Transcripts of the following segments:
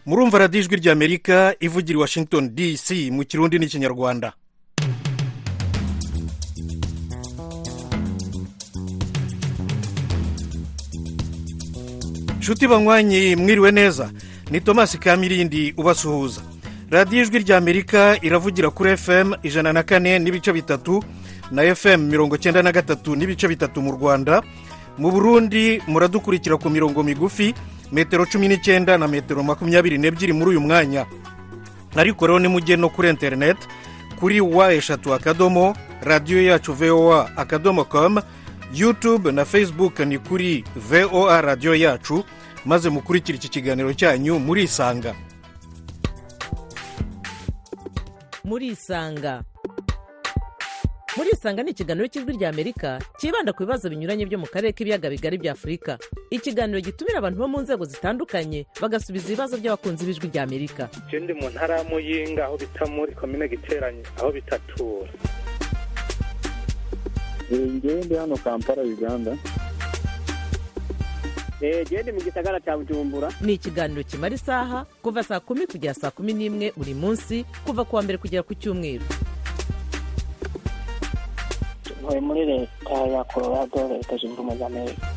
murumva radiyo ijwi ry'amerika ivugira i washington dc mu kirundi n'ikinyarwanda nshuti banywanyi mwiriwe neza ni tomasi kamirindi ubasuhuza radiyo ijwi ry'amerika iravugira kuri fm ijana na kane n'ibice bitatu na fm mirongo cyenda na gatatu n'ibice bitatu mu rwanda mu burundi muradukurikira ku mirongo migufi metero cumi n'icyenda na metero makumyabiri n'ebyiri muri uyu mwanya ariko rero nimujye no kuri interineti kuri wa eshatu akadomo radiyo yacu voa akadomo komu yutube na facebook ni kuri voa radiyo yacu maze mukurikire iki kiganiro cyanyu murisanga murisanga murisanga ni ikiganiro cy'ijwi ry'amerika cyibanda ku bibazo binyuranye byo mu karere k'ibiyaga bigari bya afurika ikiganiro gitumira abantu bo mu nzego zitandukanye bagasubiza ibibazo by'abakunzi b'ijwi ry'amerika ikindi mu ntara ya muyinga aho bita muri komine giteranye aho bitatura ngewe ndi hano kampala uganda gende mu gisagara cya bujumbura ni ikiganiro kimara isaha kuva saa kumi kugera saa kumi n'imwe buri munsi kuva ku wa mbere kugera ku cyumweru ntuye muri leta ya colorado leta zunze ubumwe za amerika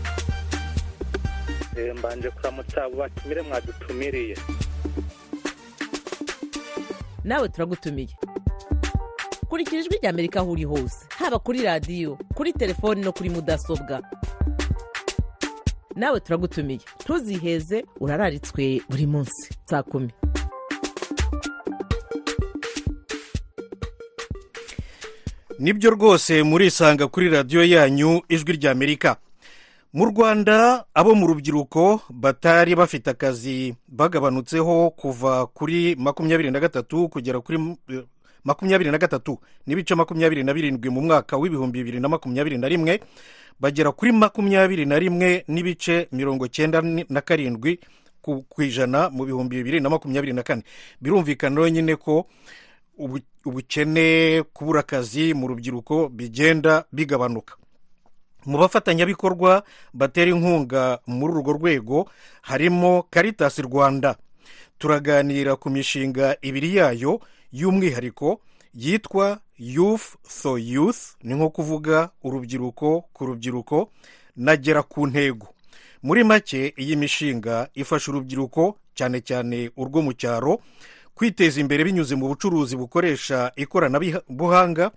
mbanje kuramutsa abo batumire mwadutumiriye nawe turagutumiye kurikira ijwi ry'amerika aho uri hose haba kuri radiyo kuri telefoni no kuri mudasobwa nawe turagutumiye ntuziheze urararitswe buri munsi saa kumi nibyo rwose murisanga kuri radiyo yanyu ijwi ry'amerika mu rwanda abo mu rubyiruko batari bafite akazi bagabanutseho kuva kuri makumyabiri na gatatu kugera kuri makumyabiri na gatatu n'ibice makumyabiri na birindwi mu mwaka w'ibihumbi bibiri na makumyabiri na rimwe bagera kuri makumyabiri na rimwe n'ibice mirongo cyenda na karindwi ku ijana mu bihumbi bibiri na makumyabiri na kane birumvikana nyine ko ubukene kubura akazi mu rubyiruko bigenda bigabanuka mu bafatanyabikorwa batera inkunga muri urwo rwego harimo karitasi rwanda turaganira ku mishinga ibiri yayo y'umwihariko yitwa youth for youth ni nko kuvuga urubyiruko ku rubyiruko nagera ku ntego muri make iyi mishinga ifasha urubyiruko cyane cyane urwo mu cyaro kwiteza imbere binyuze mu bucuruzi bukoresha ikoranabuhanga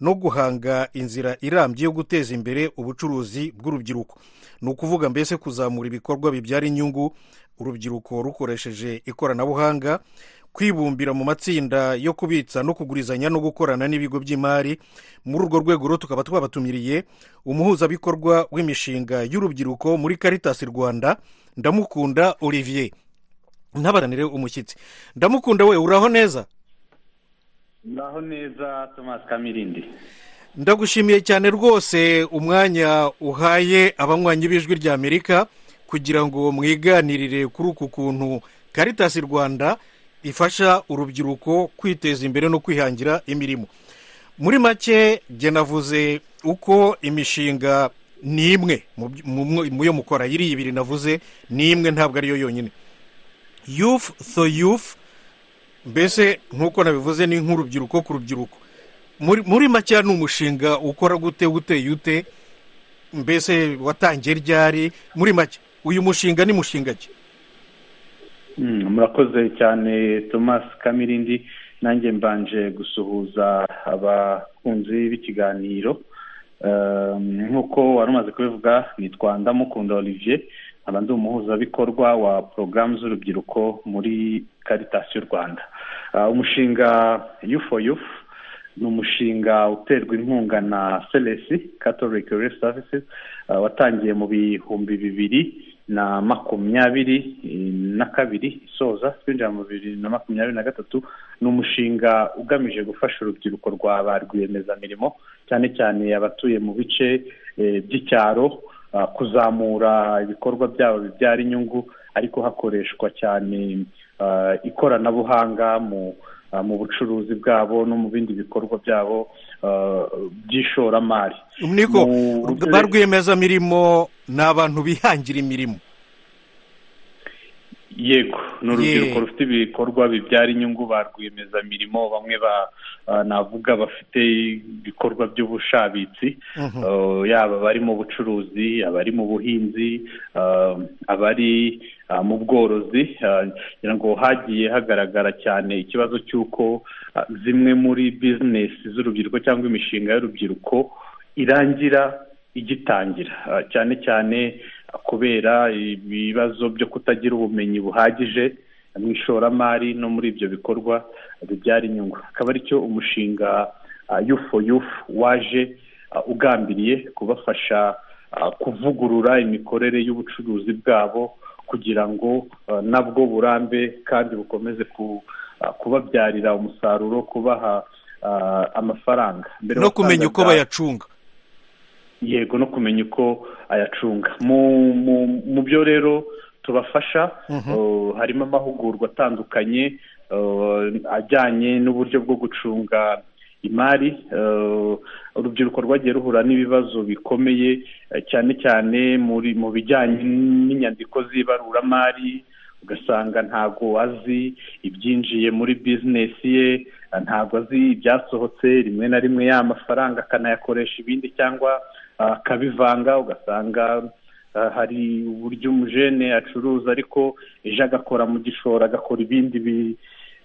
no guhanga inzira irambye yo guteza imbere ubucuruzi bw'urubyiruko ni ukuvuga mbese kuzamura ibikorwa bibyara inyungu urubyiruko rukoresheje ikoranabuhanga kwibumbira mu matsinda yo kubitsa no kugurizanya no gukorana n'ibigo by'imari muri urwo rwego rero tukaba twabatumiriye umuhuzabikorwa w'imishinga y'urubyiruko muri karitasi rwanda ndamukunda olivier ntabaranire umushyitsi ndamukunda we uraho neza uraho neza tomasi kamirindi ndagushimiye cyane rwose umwanya uhaye abanywanyi b'ijwi ry'amerika kugira ngo mwiganirire kuri uku kuntu karitasi rwanda ifasha urubyiruko kwiteza imbere no kwihangira imirimo muri make navuze uko imishinga ni imwe mu yo mukora iriya ibiri navuze ni imwe ntabwo ariyo yonyine yufu so yufu mbese nk'uko nabivuze ni nk'urubyiruko ku rubyiruko muri make ni umushinga ukora gute uteye ute mbese watangiye ryari muri make uyu mushinga ni mushinga ki murakoze cyane thomas kamirindi nanjye mbanje gusuhuza abakunzi b'ikiganiro nk'uko wari umaze kubivuga nitwa ndamukunda olivier nkaba ndi umuhuzabikorwa wa porogaramu z'urubyiruko muri karitasi y'u rwanda umushinga yufo yufu ni umushinga uterwa inkunga na seresi katorike rero savisi watangiye mu bihumbi bibiri na makumyabiri na kabiri isoza twinjira mu bibiri na makumyabiri na gatatu ni umushinga ugamije gufasha urubyiruko rwa ba rwiyemezamirimo cyane cyane abatuye mu bice by'icyaro kuzamura ibikorwa byabo bibyara inyungu ariko hakoreshwa cyane ikoranabuhanga mu mu bucuruzi bwabo no mu bindi bikorwa byabo by'ishoramari niko ba rwiyemezamirimo ni abantu bihangira imirimo yego ni urubyiruko Ye. rufite ibikorwa bibyara inyungu ba rwiyemezamirimo bamwe ba ah, navuga bafite ibikorwa by'ubushabitsi Mhm. Uh, yaba abari mu bucuruzi abari mu buhinzi uh, abari uh, mu bworozi uh, ngira ngo hagiye hagaragara cyane ikibazo cy'uko uh, zimwe muri bizinesi z'urubyiruko cyangwa imishinga y'urubyiruko irangira igitangira Uh, cyane cyane uh, kubera ibibazo byo kutagira ubumenyi buhagije mu ishoramari no muri ibyo bikorwa bibyara inyungu akaba aricyo umushinga uh, yufu yufu waje uh, ugambiriye kubafasha uh, kuvugurura imikorere y'ubucuruzi bwabo kugira ngo uh, nabwo burambe kandi bukomeze ku- uh, kubabyarira umusaruro kubaha uh, amafaranga Mbere no kumenya uko wasangaga- bayacunga yego no kumenya uko ayacunga mu mu- mu byo rero tubafasha Mhm. uh, harimo amahugurwa atandukanye uh, ajyanye n'uburyo bwo gucunga imari uh, urubyiruko rwagiye ruhura n'ibibazo bikomeye eh, cyane cyane muri mu bijyanye n'inyandiko z'ibaruramari ugasanga ntabwo azi ibyinjiye muri bizinesi ye ntabwo azi ibyasohotse rimwe na rimwe ya mafaranga akanayakoresha ibindi cyangwa ah, akabivanga ugasanga ah, hari uburyo umujene acuruza ariko ejo agakora mu gishoro agakora ibindi bi-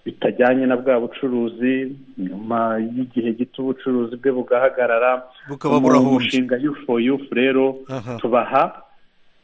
bitajyanye na bwa bucuruzi nyuma y'igihe gito ubucuruzi bwe bugahagarara bukaba mu burahombye mushinga yufu yufu rero Aha. tubaha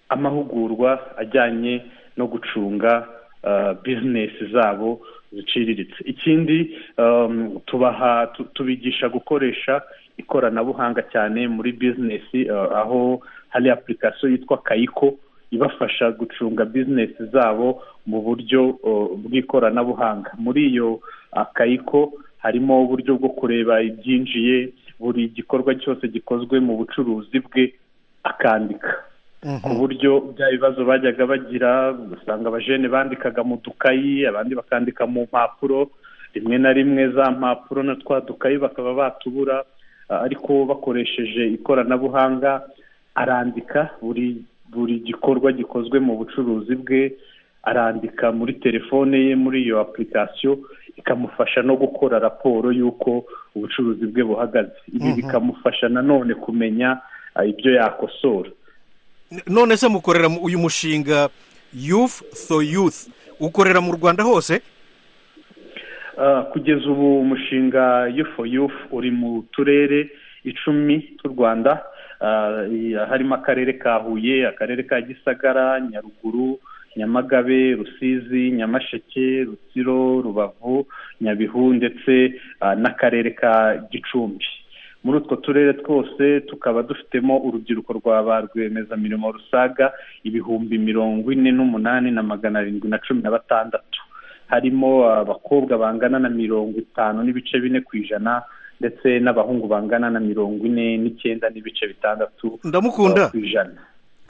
amahugurwa ajyanye no gucunga ah, bizinesi zabo ziciriritse ikindi um, tubaha tu- tubigisha gukoresha ikoranabuhanga cyane muri bizinesi ah, aho hari apurikasiyo yitwa kayiko ibafasha gucunga bizinesi zabo mu buryo oh, bw'ikoranabuhanga muri iyo ah, kayiko harimo uburyo bwo kureba ibyinjiye buri gikorwa cyose gikozwe mu bucuruzi bwe akandika ku Mhm. buryo bya bibazo bajyaga bagira ugasanga abajene bandikaga mu dukayi abandi bakandika mu mpapuro rimwe na rimwe za mpapuro na twa dukayi bakaba batubura ah, ariko bakoresheje ikoranabuhanga arandika buri buri gikorwa gikozwe mu bucuruzi bwe arandika muri telefone ye muri iyo apurikasiyo ikamufasha no gukora raporo y'uko ubucuruzi bwe buhagaze ibi Mhm. bikamufasha nanone kumenya ah, ibyo yakosora none se mukorera mu- uyu mushinga youth so youth ukorera mu rwanda hose Ah, kugeza ubu umushinga yufu yufu uri mu turere icumi tw'u rwanda Ah, i- harimo akarere ka huye akarere ka gisagara nyaruguru nyamagabe rusizi nyamasheke rutsiro rubavu nyabihu ndetse ah, n'akarere ka gicumbi muri utwo turere twose tukaba dufitemo urubyiruko rwa ba rwiyemezamirimo rusaga ibihumbi mirongo ine n'umunani na magana arindwi na cumi na batandatu harimo abakobwa bangana na mirongo itanu n'ibice bine ku ijana ndetse n'abahungu bangana na mirongo ine n'icyenda n'ibice bitandatu ndamukunda uh, ku ijana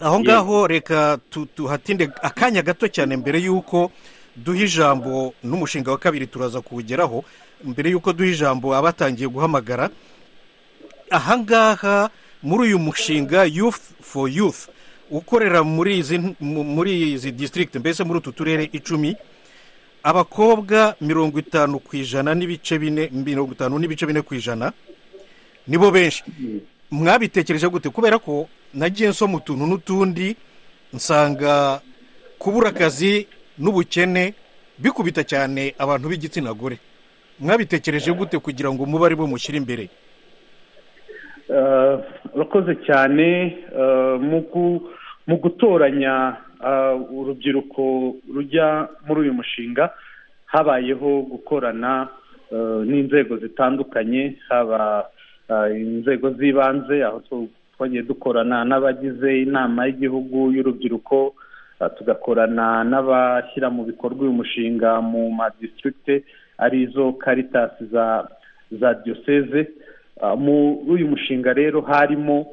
aho Yego. ngaho reka tu- tuhatinde akanya gato cyane mbere y'uko duha ijambo n'umushinga wa kabiri turaza kuwugeraho mbere y'uko duha ijambo abatangiye guhamagara aha ngaha muri uyu mushinga youth for youth ukorera muri izi mu- muri izi district mbese muri utu turere icumi abakobwa mirongo itanu ku ijana n'ibice bine mirongo itanu n'ibice bine ku ijana nibo benshi mwabitekereje gute kubera ko nagiye nsoma utuntu n'utundi nsanga kubura akazi n'ubukene bikubita cyane abantu b'igitsina gore mwabitekereje gute kugira ngo mube ari bo mushyire imbere Eh, urakoze cyane eh, mu gu- mu gutoranya eh, urubyiruko rujya muri uyu mushinga habayeho gukorana eh, n'inzego zitandukanye haba eh, inzego z'ibanze aho tu- twagiye dukorana n'abagize inama y'igihugu y'urubyiruko eh, tugakorana n'abashyira mu bikorwa uyu mushinga mu madistributi arizo karitasi za za diyoseze Ah, muri uyu mushinga rero harimo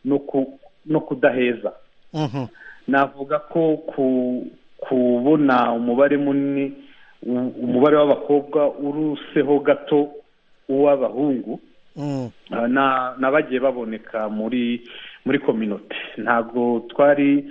no ku- no kudaheza Mhm. navuga ko ku- kubona umubare munini u- umubare w'abakobwa uruseho gato uw'abahungu Mm. Ah, na- n'abagiye baboneka muri muri kominote ntabwo twari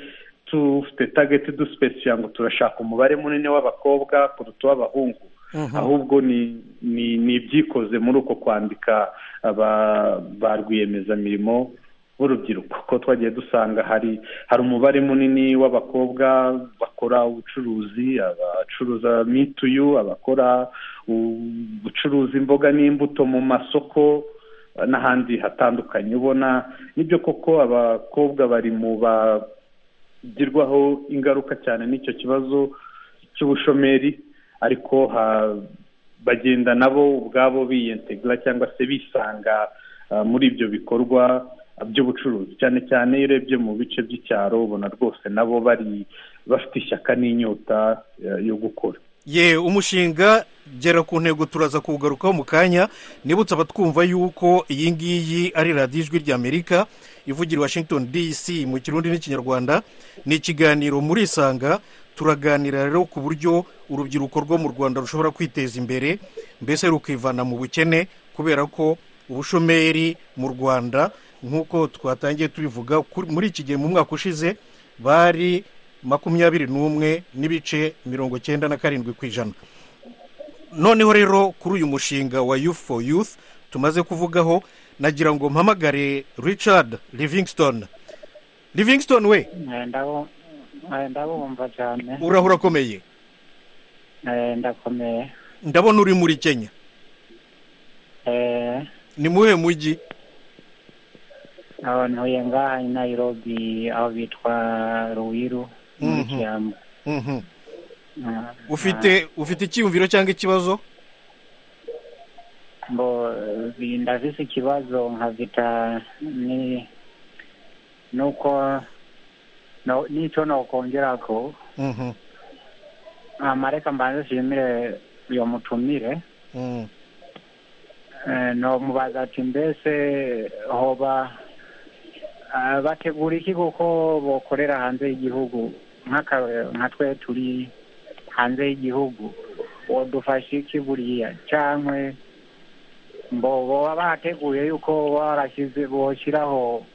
dufite tageti dusipesiya ngo turashaka umubare munini w'abakobwa kuruta uw'abahungu ahubwo ni ibyikoze muri uko kwandika ba rwiyemezamirimo b'urubyiruko ko twagiye dusanga hari hari umubare munini w'abakobwa bakora ubucuruzi abacuruza mituyu abakora ubucuruza imboga n'imbuto mu masoko n'ahandi hatandukanye ubona nibyo koko abakobwa bari mu bagirwaho ingaruka cyane n'icyo kibazo cy'ubushomeri ariko bagenda nabo ubwabo biyentegura cyangwa se bisanga muri ibyo bikorwa by'ubucuruzi cyane cyane iyo urebye mu bice by'icyaro ubona rwose nabo bari bafite ishyaka n'inyota yo gukora ye umushinga gera ku ntego turaza kuwugarukaho mu kanya nibutse abatwumva yuko iyi ngiyi ari radiyo ijwi ry'amerika ivugira washington dc mu kirundi n'ikinyarwanda ni ikiganiro muri isanga turaganira rero ku buryo urubyiruko rwo mu rwanda rushobora kwiteza imbere mbese rukivana mu bukene kubera ko ubushomeri mu rwanda nk'uko twatangiye tubivuga muri iki gihe mu mwaka ushize bari makumyabiri n'umwe n'ibice mirongo icyenda na karindwi ku ijana noneho rero kuri uyu mushinga wa yufu foru yufu tumaze kuvugaho nagira ngo mpamagare richard livingston livingston we ndabumva cyane uraho urakomeye ndakomeye ndabona uri muri kenya ni muhe mujyi ntuye ngaha nayirobi aho bitwa ruwiru muri kiyamba ufite ufite icyiyumviro cyangwa ikibazo ngo ndafise ikibazo nkavita ni nuko n'icyo nokongera ko amareka mbanze nshimire uyo mutumire nomubaza ati mbese hoba bategura iki kuko bakorera hanze y'igihugu nka twe turi hanze y'igihugu wadufashe iki buriya cyangwa mbo baba bateguye yuko barashyize boshyiraho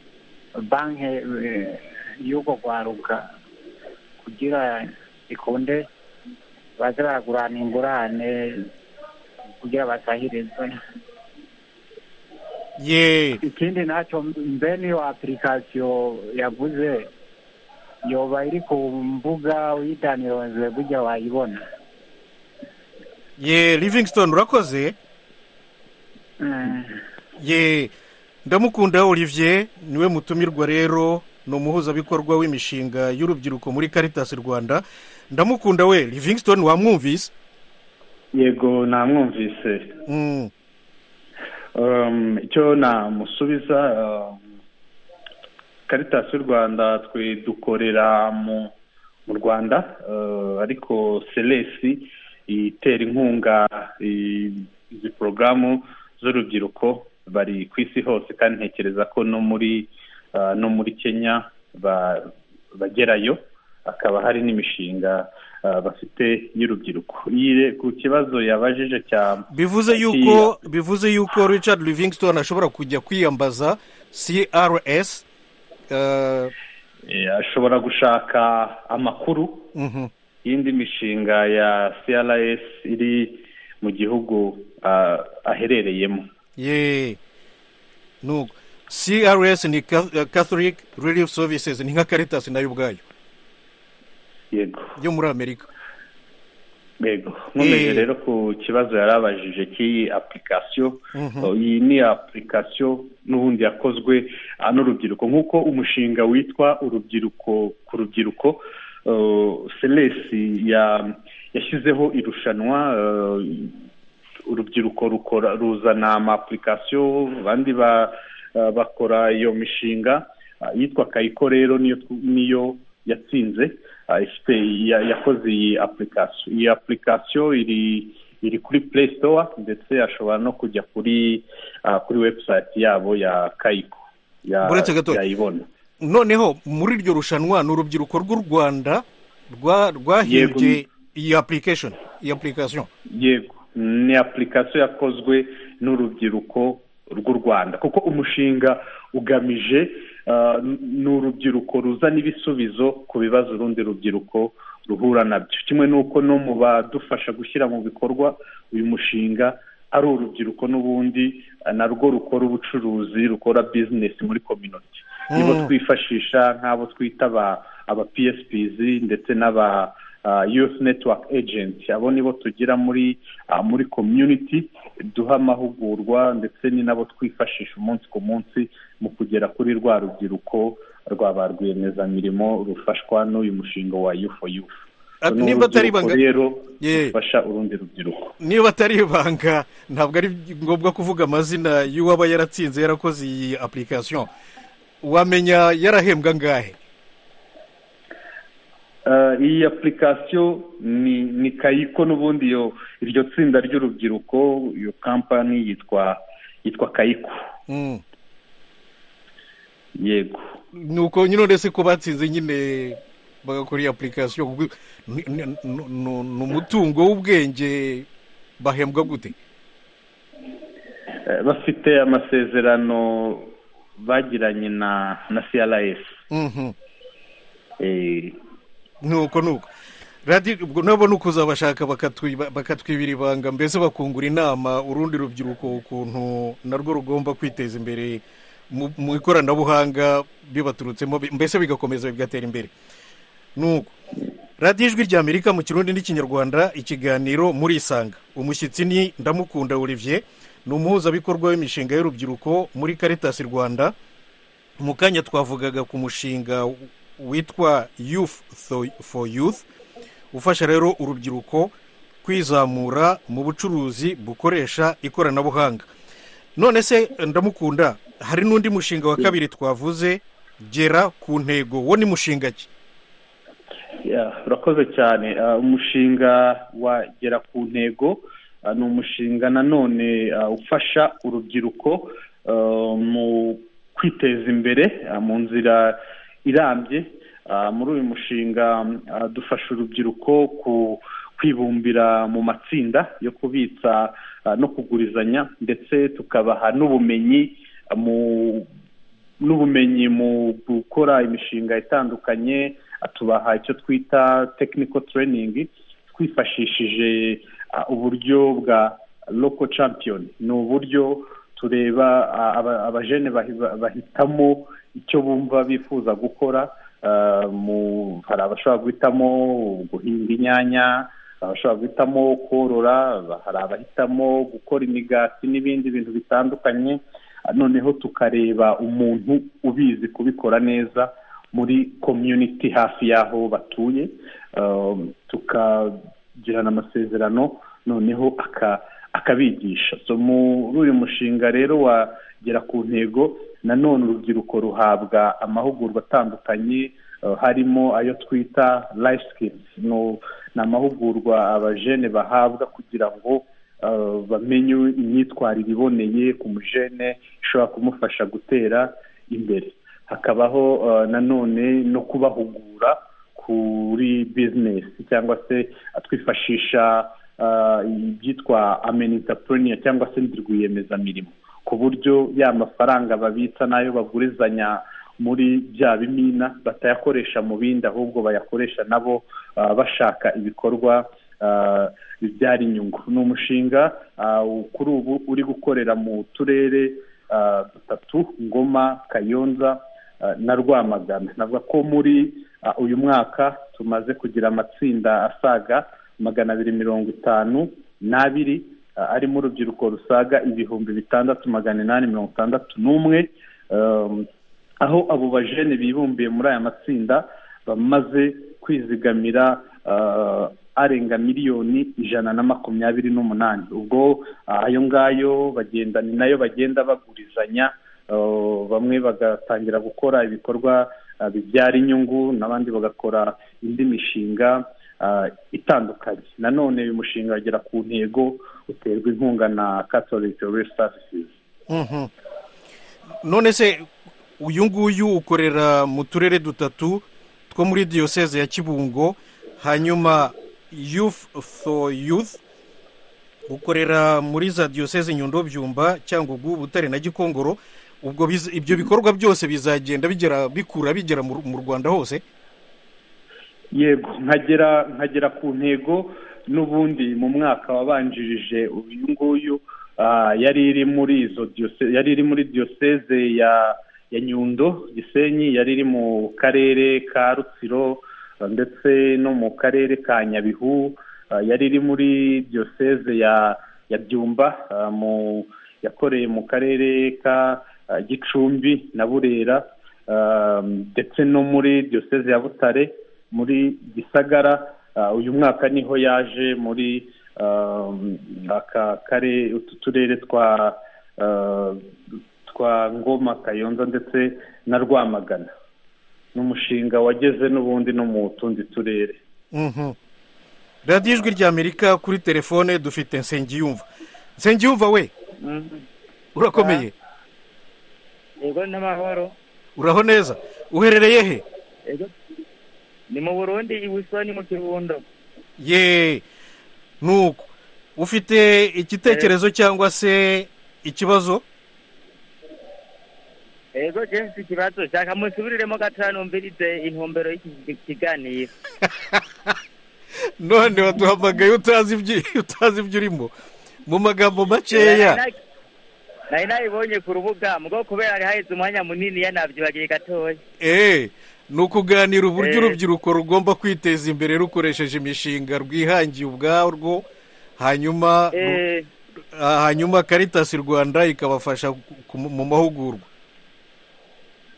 banki y'uko rwaruka kugira ikunde baze baragurana ingurane kugira basahirizwe ye ikindi nacyo mbe n'iyo apurikasiyo yaguze yoba iri ku mbuga uyidanirozwe burya wayibona ye livingston urakoze ye ndamukunda olivier niwe mutumirwa rero ni umuhuzabikorwa w'imishinga y'urubyiruko muri karitasi rwanda ndamukunda we livingston wamwumvise yego namwumvise icyo namusubiza karitasi y'u rwanda twe dukorera mu rwanda ariko seresi itera inkunga izi porogaramu z'urubyiruko bari ku isi hose kandi ntekereza ko no muri no muri kenya bagerayo hakaba hari n'imishinga bafite y'urubyiruko ku kibazo yabajije cya bivuze yuko bivuze yuko richard livingston ashobora kujya kwiyambaza crs ashobora gushaka amakuru y'indi mishinga ya crs iri mu gihugu aherereyemo ye crs ni catholic relief services ni nka karitasi nayo ubwayo yego yo muri amerika yego nkomeje rero ku kibazo yari abajije cy'iyi apurikasiyo iyi ni apurikasiyo n'ubundi yakozwe n'urubyiruko nk'uko umushinga witwa urubyiruko ku rubyiruko seresi yashyizeho irushanwa urubyiruko rukora ruzana amapurikasiyo abandi bakora iyo mishinga yitwa kayiko rero niyo yatsinze ifite yakoze iyi apurikasiyo iyi apurikasiyo iri iri kuri play store ndetse ashobora no kujya kuri kuri webusayiti yabo ya kayiko yayibona noneho muri iryo rushanwa ni urubyiruko rw'u rwanda rwahimbye iyi apurikashoni iyi apurikasiyo yego ni apurikasiyo yakozwe n'urubyiruko rw'u rwanda kuko umushinga ugamije Uh, ni urubyiruko ruzana ibisubizo ku bibazo urundi rubyiruko ruhura nabyo kimwe n'uko no mu badufasha gushyira mu bikorwa uyu mushinga ari urubyiruko n'ubundi uh, narwo rukora ubucuruzi rukora bizinesi muri kominoti Mm. nibo twifashisha nk'abo twita aba- aba psps ndetse n'aba uh, youth network agent abo nibo tugira muri uh, muri community duha amahugurwa ndetse ni nabo twifashisha umunsi ku munsi mu kugera kuri rwa rubyiruko rwa ba rwiyemezamirimo rufashwa n'uyu mushinga wa you for youth Ah, Ni nimba atari urubyiruko ibanga- rero Yeah. rufasha urundi rubyiruko niba atari ibanga ntabwo ari ngombwa kuvuga amazina y'uwaba yaratsinze yarakoze iyi apurikasiyo wamenya yarahembwa angahe Uh, iyi apurikasiyo ni ni kayiko n'ubundi iyo iryo tsinda ry'urubyiruko iyo kampani yitwa yitwa kayiko Mm. yego ni uko nyine uretse ko batsinze nyine bagakora iyi apurikasiyo kuko ni- ni- ni- ni ni umutungo w'ubwenge bahembwa gute Eh, bafite amasezerano bagiranye na na crf Mhm. Eh, nuko nuko radiyo ubwo nabo ni ukuzabashaka bakatwi- bakatwibira ibanga mbese bakungura inama urundi rubyiruko ukuntu narwo rugomba kwiteza imbere mu mu ikoranabuhanga bibaturutsemo bi- mbese bigakomeza bigatera imbere nuko radiyo ijwi rya amerika mu kirundi n'ikinyarwanda ikiganiro murisanga umushyitsi ni ndamukunda olivier ni umuhuzabikorwa w'imishinga y'urubyiruko muri karitasi rwanda mu kanya twavugaga ku mushinga witwa youth Tho- for youth ufasha rero urubyiruko kwizamura mu bucuruzi bukoresha ikoranabuhanga none se ndamukunda hari n'undi mushinga wa kabiri twavuze gera ku ntego wo ni mushinga ki yeah, urakoze cyane Ah, umushinga wa gera ku ntego ah, ni umushinga nanone ah, ufasha urubyiruko ah, mu kwiteza imbere ah, mu nzira irambye Ah, muri uyu mushinga ah, dufasha urubyiruko ku- kwibumbira mu matsinda yo kubitsa ah, no kugurizanya ndetse tukabaha n'ubumenyi ah, mu n'ubumenyi mu gukora imishinga itandukanye tubaha icyo twita technical training twifashishije ah, uburyo bwa local champion ni uburyo tureba ah, aba- abajene bahi- bahitamo icyo bumva bifuza gukora Ah, mu- hari abashobora guhitamo guhinga inyanya abashobora guhitamo korora hari abahitamo gukora imigati n'ibindi bintu bitandukanye noneho tukareba umuntu ubizi kubikora neza muri community hafi y'aho batuye Um, tukagirana amasezerano noneho aka- akabigisha so muri uyu mushinga rero wa gera ku ntego nanone urubyiruko ruhabwa amahugurwa atandukanye uh, harimo ayo twita life skills No- ni amahugurwa abajene bahabwa kugira ngo uh, bamenye imyitwarire iboneye ku mujene ishobora kumufasha gutera imbere hakabaho uh, nanone no kubahugura kuri bizinesi cyangwa se twifashisha uh, ibyitwa amenitapuriniya cyangwa se ndi rwiyemezamirimo ku buryo ya mafaranga babitsa n'ayo bagurizanya muri bya bimina batayakoresha mu bindi ahubwo bayakoresha nabo ah, bashaka ibikorwa ah, bibyara inyungu ni umushinga ah, u- kuri ubu uri gukorera mu turere ah, dutatu ngoma kayonza ah, na rwamagana navuga ko muri ah, uyu mwaka tumaze kugira amatsinda asaga magana abiri mirongo itanu n'abiri ah, arimo urubyiruko rusaga ibihumbi bitandatu magana inani mirongo itandatu n'umwe Um, aho abo bajene bibumbiye muri aya matsinda bamaze kwizigamira ah, arenga miliyoni ijana na makumyabiri n'umunani ubwo ah, ayo ngayo bagenda ni nayo bagenda bagurizanya ah, bamwe bagatangira gukora ibikorwa ah, bibyara inyungu n'abandi bagakora indi mishinga ah, itandukanye nanone uyu mushinga wagera ku ntego uterwa inkunga na catholic Relief services Mhm. none se uyu nguyu ukorera mu turere dutatu two muri diyoseze ya kibungo hanyuma youth for youth ukorera muri za diyoseze nyundo byumba cyangugu butare na gikongoro ubwo biza- ibyo bikorwa byose bizagenda bigera bikura bigera mu mu rwanda hose yego nkagera nkagera ku ntego n'ubundi mu mwaka wabanjirije uyu nguyu ah, yari iri muri izo diyose- yari iri muri diyoseze ya ya nyundo gisenyi yari iri mu karere ka rutsiro ah, ndetse no mu karere ka nyabihu ah, yari iri muri diyoseze ya ya byumba ah, mu yakoreye mu karere ka ah, gicumbi na burera ah, ndetse no muri diyoseze ya butare muri gisagara ah, uyu mwaka niho yaje muri ah, aka kare utu turere twa ah, twa ngoma kayonza ndetse na rwamagana n'umushinga wageze n'ubundi no mu tundi turere Mhm. radiyo ijwi ry'amerika kuri telefone dufite nsengiyumva nsengiyumva we urakomeye yego n'amahoro uraho neza uherereye he yego ni mu burundi i busoni mu kirundo ye nuko ufite igitekerezo cyangwa se ikibazo yego jensi ikibazo shaka musubiriremo gatoya numvirize intumbero y'iki kiganiro none waduhamagaye utazi ibyo- utazi ibyo urimo mu magambo makeya nari nabibonye ku rubuga mugo kubera hari haheze umwanya munini yanabyibagiye gatoya eee ni ukuganira uburyo Eh. urubyiruko rugomba kwiteza imbere rukoresheje imishinga rwihangiye ubwarwo hanyuma ru- Eh, ah, hanyuma karitasi rwanda ikabafasha ku- ku- mu mahugurwa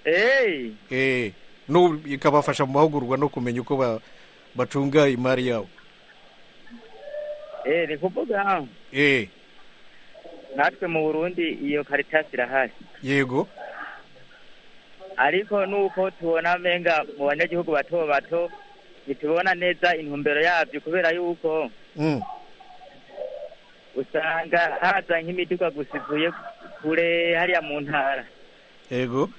eh, eee n'ubu ikabafasha mu mahugurwa no kumenya uko ba- bacunga imari yabo eh, ni kuvuga eee natwe mu burundi iyo karitasi irahari yego ariko nuko tubona amenga mu banyagihugu bato bato ntitubona neza intumbero yabyo kubera yuko Mm. usanga haza nk'imiduga gusa ivuye kure hariya mu ntara yego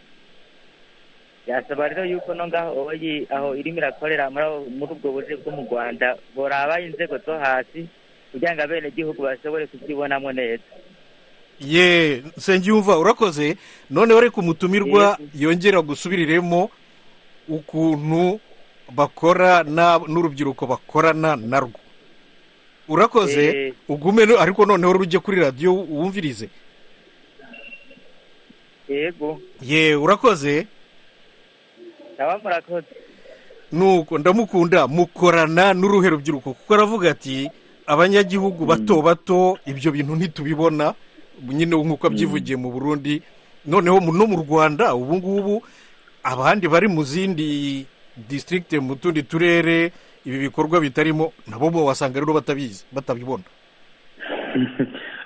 byasaba rero yuko no ngaho oyi aho irimo irakorera muri abo- muri ubwo buryo bwo mu rwanda boraba inzego zo hasi kugira ngo abenegihugu bashobore kubyibonamo neza ye nsengiyumva urakoze noneho reka umutumirwa yongera gusubiriremo ukuntu bakora na- n'urubyiruko bakorana narwo urakoze Eh. ugume no- ariko noneho rujye kuri radiyo wumvirize yego ye urakoze naba murakoze nuko ndamukunda mukorana n'uruhe rubyiruko kuko aravuga ati abanyagihugu bato bato ibyo bintu ntitubibona nyine nk'uko abyivugiye mu burundi noneho mu- no mu rwanda ubu ngubu abandi bari mu zindi disitirigite mu tundi turere ibi bikorwa bitarimo nabo bo wasanga rero batabizi batabibona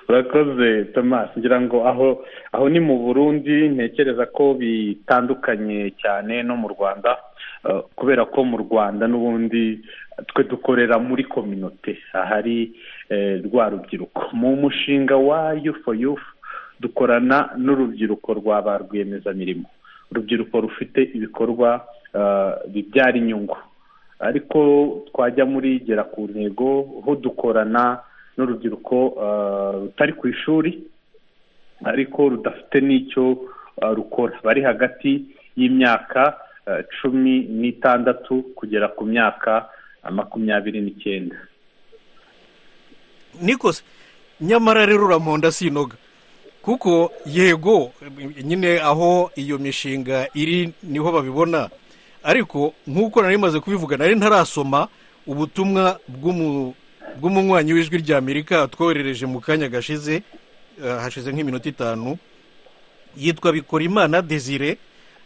urakoze thomas ngira ngo aho aho ni mu burundi ntekereza ko bitandukanye cyane no mu rwanda eh, kubera ko mu rwanda n'ubundi twe dukorera muri kominote ahari eh, rwa rubyiruko mu mushinga wa youth for youth dukorana n'urubyiruko rwa ba rwiyemezamirimo urubyiruko rufite ibikorwa eh, bibyara inyungu ariko twajya muri gera ku ntego aho dukorana n'urubyiruko eh, rutari ku ishuri ariko rudafite n'icyo eh, rukora bari hagati y'imyaka eh, cumi n'itandatu kugera ku myaka eh, makumyabiri n'icyenda niko se nyamara rero uramponda sinoga kuko yego nyine aho iyo mishinga iri niho babibona ariko nk'uko nari maze kubivuga nari ntarasoma ubutumwa bw'umu- bw'umunywanyi w'ijwi ry'amerika twoherereje mu kanya gashize eh, hashize nk'iminota itanu yitwa bikorimana desire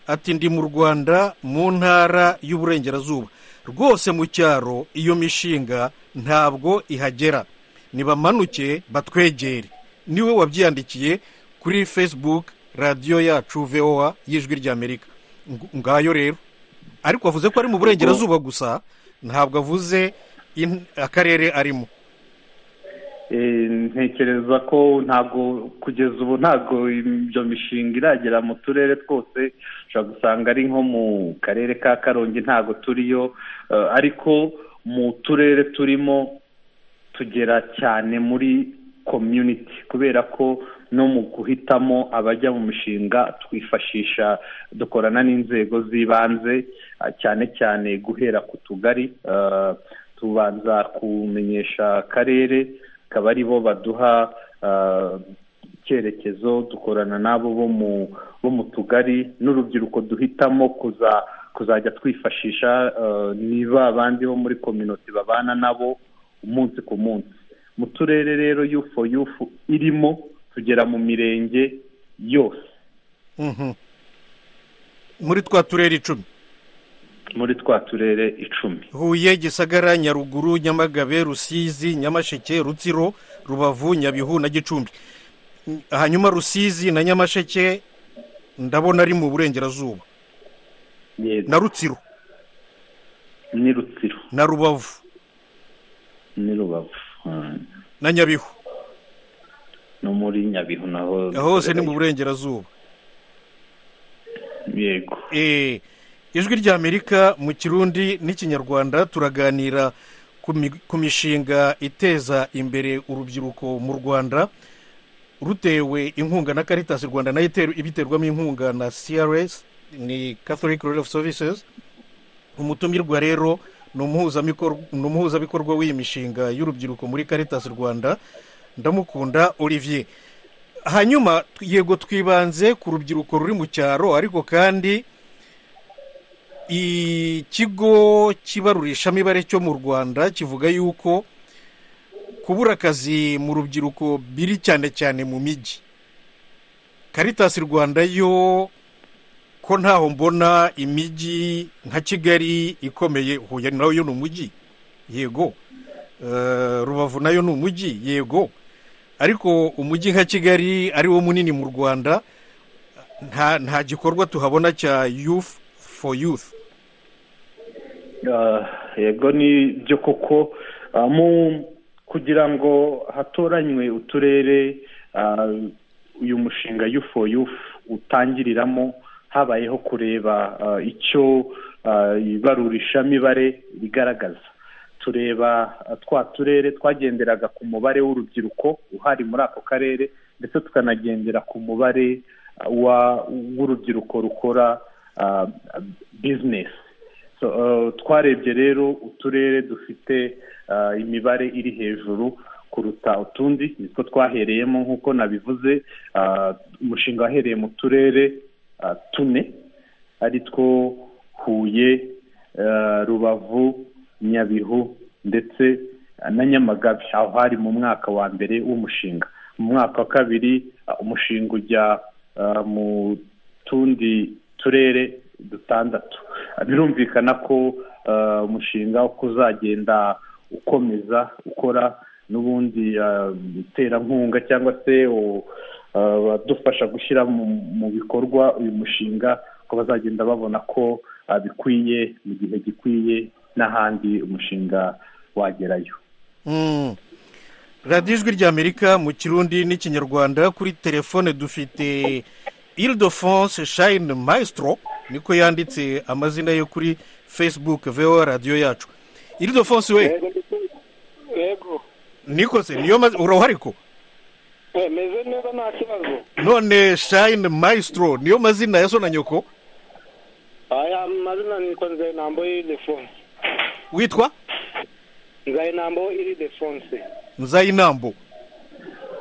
ati ndi mu rwanda mu ntara y'uburengerazuba rwose mu cyaro iyo mishinga ntabwo ihagera nibamanuke batwegere niwe wabyiyandikiye kuri facebook radiyo yacu voa y'ijwi ry'amerika Ng- ngayo rero ariko avuze ko ari mu burengerazuba gusa ntabwo avuze in- akarere arimo Eh, ntekereza ko ntabwo kugeza ubu ntabwo ibyo mishinga iragera mu turere twose ushobora gusanga ari nko mu karere ka karongi ntabwo turiyo eh, ariko mu turere turimo tugera cyane muri community kubera ko no mu guhitamo abajya mu mishinga twifashisha dukorana n'inzego z'ibanze ah, cyane cyane guhera ku tugari ah, tubanza kumenyesha akarere akaba ari bo baduha ah, icyerekezo dukorana n'abo bo mu bo mu tugari n'urubyiruko duhitamo kuza kuzajya twifashisha eh, niba abandi bo muri kominoti babana nabo umunsi ku munsi mu turere rero yufu yufu irimo tugera mu mirenge yose Mhm. muri twa turere icumi muri twa turere icumi huye gisagara nyaruguru nyamagabe rusizi nyamasheke rutsiro rubavu nyabihu na gicumbi Mm, hanyuma rusizi na nyamasheke ndabona ari mu burengerazuba Yego, na rutsiro ni rutsiro na rubavu ni rubavu Ah, na nyabihu no muri nyabihu naho hose ni mu burengerazuba yego Eh, ijwi ry'amerika mu kirundi n'ikinyarwanda turaganira ku mi- ku mishinga iteza imbere urubyiruko mu rwanda rutewe inkunga na caritas rwanda nayo iteru- ibiterwamo inkunga na crs ni catholic Relief of services umutumirwa rero ni umuhuzamikor- ni umuhuzabikorwa w'iyi mishinga y'urubyiruko muri caritas rwanda ndamukunda olivier hanyuma tw- yego twibanze ku rubyiruko ruri mu cyaro ariko kandi ikigo cy'ibarurishamibare cyo mu rwanda kivuga yuko kubura akazi mu rubyiruko biri cyane cyane mu mijyi karitasi rwanda yo ko ntaho mbona imijyi nka kigali ikomeye huye nayo yo ni umujyi yego Eh, rubavu nayo ni umujyi yego ariko umujyi nka kigali ari wo munini mu rwanda nta nta gikorwa tuhabona cya youth for youth Ah, yego ni byo koko Ah, mu kugira ngo hatoranywe uturere ah, uyu mushinga yufo yufu utangiriramo habayeho kureba ah, icyo ah, ibarurishamibare rigaragaza tureba ah, twa turere twagenderaga ku mubare w'urubyiruko uhari muri ako karere ndetse tukanagendera ku mubare ah, wa- w'urubyiruko rukora ah, business So, uh, twarebye rero uturere dufite uh, imibare iri hejuru kuruta utundi nitwo twahereyemo nk'uko nabivuze uh, umushinga wahereye mu turere uh, tune ari two huye uh, rubavu nyabihu ndetse uh, na nyamagabe aho hari mu mwaka wa mbere w'umushinga mu mwaka wa kabiri uh, umushinga ujya uh, mu tundi turere dutandatu birumvikana ko uh, umushinga uko uzagenda ukomeza ukora n'ubundi uh, iterankunga cyangwa se u- uh, abadufasha gushyira mu, mu bikorwa uyu mushinga ko bazagenda babona ko uh, bikwiye mu gihe gikwiye n'ahandi umushinga wagerayo Mm. radiyo ijwi ry'amerika mu kirundi n'ikinyarwanda kuri telefone dufite ile de france shine maestro niko yanditse amazina ye kuri facebook voa radiyo yacu ile de france we Yego, ndi- yego niko se niyo mazi urahari ko? Eh, meze neza nta kibazo none shine maestro niyo mazina ya so na nyoko aya amazina nitwa nzayinambo iridefonse witwa nzayinambo iridefonse nzayinambo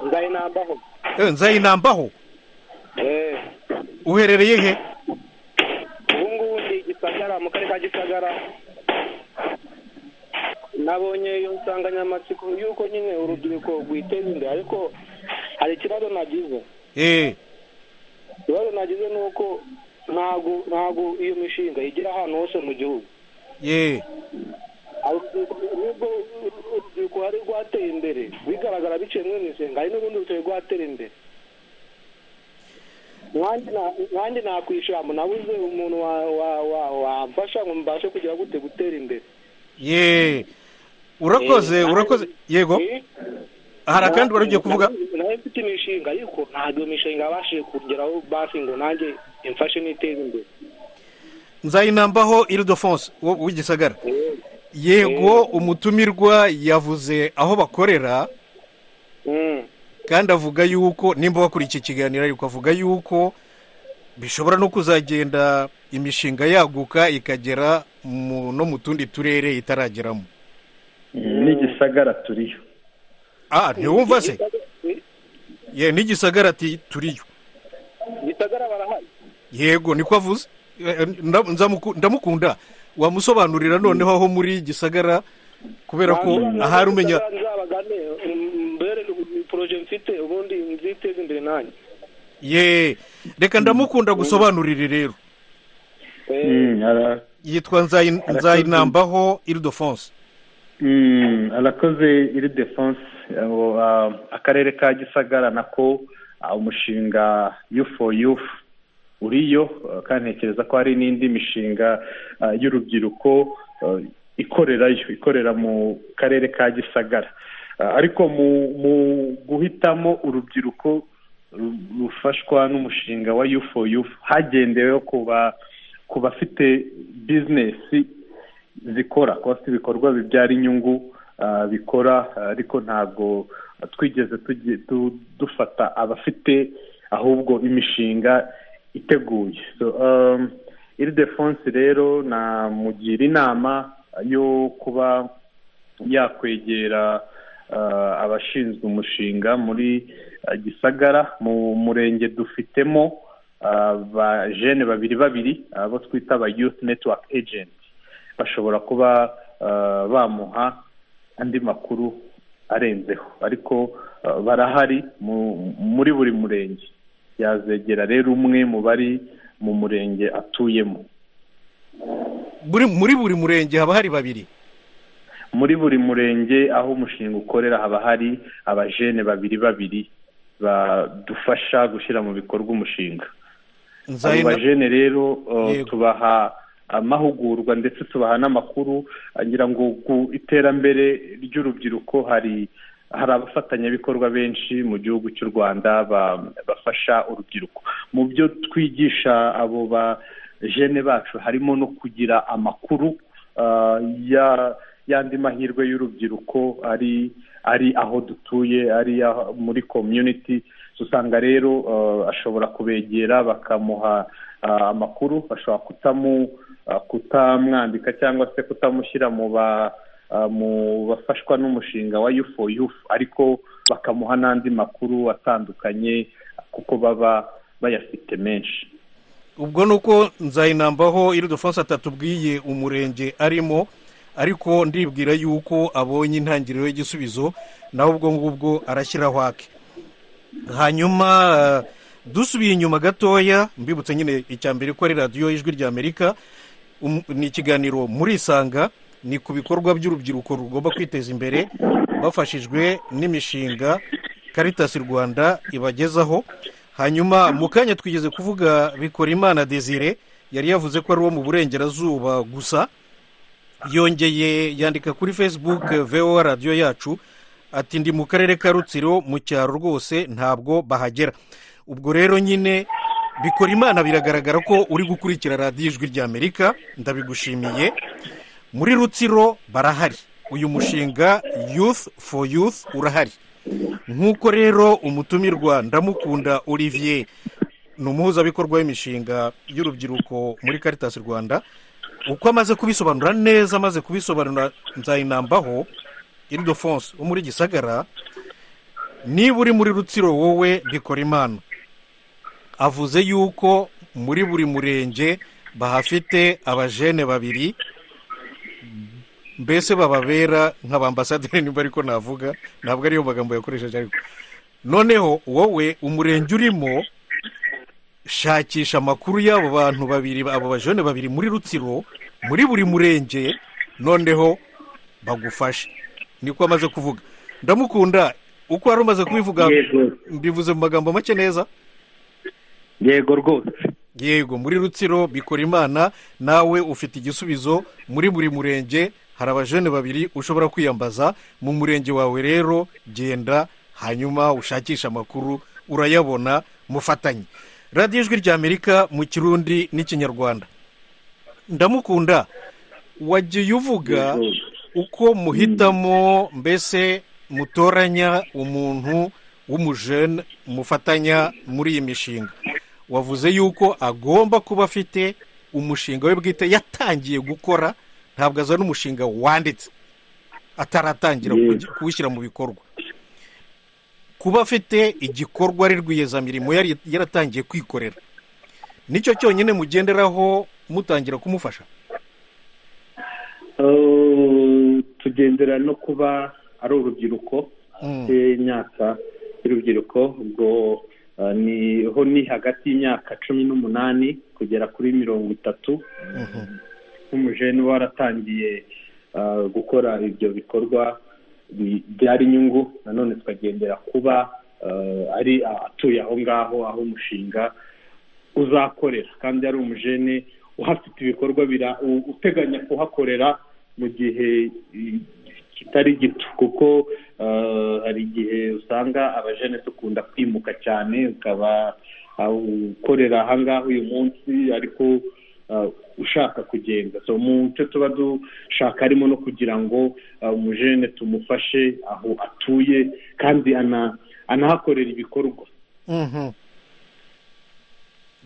nzayinambaho Eh, nzayinambaho Eh, uherereye he ubu ngubu ndi gisagara mu karere ka gisagara nabonye iyo nsanganyamatsiko y'uko nyine urubyiruko rwiteza imbere ariko hari ikibazo nagize Eh, ikibazo nagize ni uko ntabwo ntabwo iyo mishinga igera ahantu hose mu gihugu ye Urubyiruko- nubwo urubyiruko hari rwateye imbere bigaragara biciye muri misenga hari n'urundi rutari rwatera imbere nanjye na- nanjye nakwishyura nabuze umuntu wa- wa- wa- wamfasha ngo mbashe kugira gute gutera imbere ye urakoze Eh, urakoze yego Eh, hari akandi wari ugiye kuvuga na- nayo mfite imishinga ariko ntabwo iyo mishinga yabashije kugeraho basi ngo nanjye imfashe n'iteze imbere nzayinambaho iridofonse w'igisagara yego umutumirwa yavuze aho bakorera Mm. kandi avuga yuko nimba wakuriye iki kiganiro ariko avuga yuko bishobora no kuzagenda imishinga yaguka ikagera mu- no mu tundi turere itarageramo n'igisagara turiyo ah ntiwumva se ye n'igisagara ati turiyo gisagara barahari yego niko avuze Eh, nda- nzamuku- ndamukunda wamusobanurira noneho aho muri gisagara kubera ko ahari umenya Gisagara nzabagane mm, mbere ni poroje mfite ubundi nziteze imbere nanjye ye reka ndamukunda gusobanurire rero Eh, Mm, ara- yitwa Nzayi- nzayinambaho iridofonse Mm, arakoze iri defanse abo, ah, akarere ka gisagara nako ah, umushinga yufu yufu uriyo ah, kandi ntekereza ko hari n'indi mishinga ah, y'urubyiruko ah, ikorerayo ikorera mu karere ka gisagara Ah, ariko mu mu guhitamo urubyiruko ru- rufashwa n'umushinga wa yufu yufu hagendewe ku ba- ku bafite bizinesi zikora kuba bafite ibikorwa bibyara inyungu ah, bikora ah, ariko ntabwo twigeze tugi- tu- dufata abafite ahubwo imishinga iteguye So, um, iri defonse rero namugira inama yo kuba yakwegera ah, abashinzwe umushinga muri ah, gisagara mu murenge dufitemo ah, ba jene babiri babiri abo twita aba youth network agent bashobora kuba ah, bamuha andi makuru arenzeho ariko ah, barahari mu- muri buri murenge yazegera rero umwe mu bari mu murenge atuyemo Buri- muri buri murenge haba hari babiri muri buri murenge aho umushinga ukorera haba hari abajene babiri babiri badufasha gushyira mu bikorwa umushinga Nzayi- abo bajene rero uh, Yego. tubaha amahugurwa ndetse tubaha n'amakuru ngira ngo ku iterambere ry'urubyiruko hari hari abafatanyabikorwa benshi mu gihugu cy'u rwanda ba- bafasha urubyiruko mu byo twigisha abo ba jene bacu harimo no kugira amakuru uh, ya y'andi mahirwe y'urubyiruko ari ari aho dutuye ari aho muri community usanga rero uh, ashobora kubegera bakamuha uh, amakuru bashobora kutamu uh, kutamwandika cyangwa se kutamushyira mu ba uh, mu bafashwa n'umushinga wa UFO UFO ariko bakamuha n'andi makuru atandukanye kuko baba bayafite menshi ubwo ni uko nzayinambaho iridofonse atatubwiye umurenge arimo ariko ndibwira yuko abonye intangiriro y'igisubizo nawe ubwo ngubwo arashyiraho ake hanyuma eh, dusubiye inyuma gatoya mbibutse nyine icya mbere ko ari radiyo y'ijwi ry'amerika Um- ni ikiganiro muri isanga ni ku bikorwa by'urubyiruko rugomba kwiteza imbere bafashijwe n'imishinga karitasi rwanda ibagezaho hanyuma mu kanya twigeze kuvuga bikora imana desire yari yavuze ko ari uwo mu burengerazuba gusa yongeye yandika kuri facebook eh, voa radiyo yacu ati ndi mu karere ka rutsiro mu cyaro rwose ntabwo bahagera ubwo rero nyine bikora imana biragaragara ko uri gukurikira radiyo ijwi ry'amerika ndabigushimiye muri rutsiro barahari uyu mushinga youth for youth urahari nk'uko rero umutumirwa ndamukunda olivier ni umuhuzabikorwa w'imishinga y'urubyiruko muri karitasi rwanda uko amaze kubisobanura neza amaze kubisobanura nzayinambaho iridofonse wo muri gisagara niba uri muri rutsiro wowe bikora imana avuze yuko muri buri murenge bahafite abajene babiri mbese bababera nk'abambasaderi nimba ariko navuga ntabwo ariyo magambo yakoresheje ariko noneho wowe umurenge urimo shakisha amakuru y'abo bantu babiri abo bajene babiri muri rutsiro muri buri murenge noneho bagufashe niko amaze kuvuga ndamukunda uko wari umaze kubivuga mbivuze mu magambo make neza yego rwose yego muri rutsiro bikora imana nawe ufite igisubizo muri buri murenge hari abajene babiri ushobora kwiyambaza mu murenge wawe rero genda hanyuma ushakishe amakuru urayabona mufatanye radiyo ijwi ry'amerika mu kirundi n'ikinyarwanda ndamukunda wagiye uvuga uko muhitamo mbese mutoranya umuntu w'umujene umufatanya muri iyi mishinga wavuze yuko agomba kuba afite umushinga we bwite yatangiye gukora ntabwo azana umushinga wanditse ataratangira Yego. kugi- kuwushyira mu bikorwa kuba afite igikorwa ari rwiyezamirimo yari yaratangiye kwikorera nicyo cyonyine mugenderaho mutangira kumufasha Eh, tugendera no kuba ari urubyiruko Mm. y'imyaka y'urubyiruko ubwo eh, ni ho ni hagati y'imyaka cumi n'umunani kugera kuri mirongo itatu Mhm. nk'umujene uba waratangiye eh, gukora ibyo bikorwa bi- byari inyungu nanone tukagendera kuba eh, ari atuye aho ngaho aho umushinga uzakorera kandi ari umujene uhafite ibikorwa bira- u- uteganya kuhakorera mu gihe i- kitari gito kuko eh, hari igihe usanga abajene dukunda kwimuka cyane ukaba ah, ukorera ahangaha uyu munsi ariko ah, ushaka kugenda so mu cyo tuba dushaka harimo no kugira ngo ah, umujene tumufashe aho atuye kandi ana- anahakorera ibikorwa Mhm.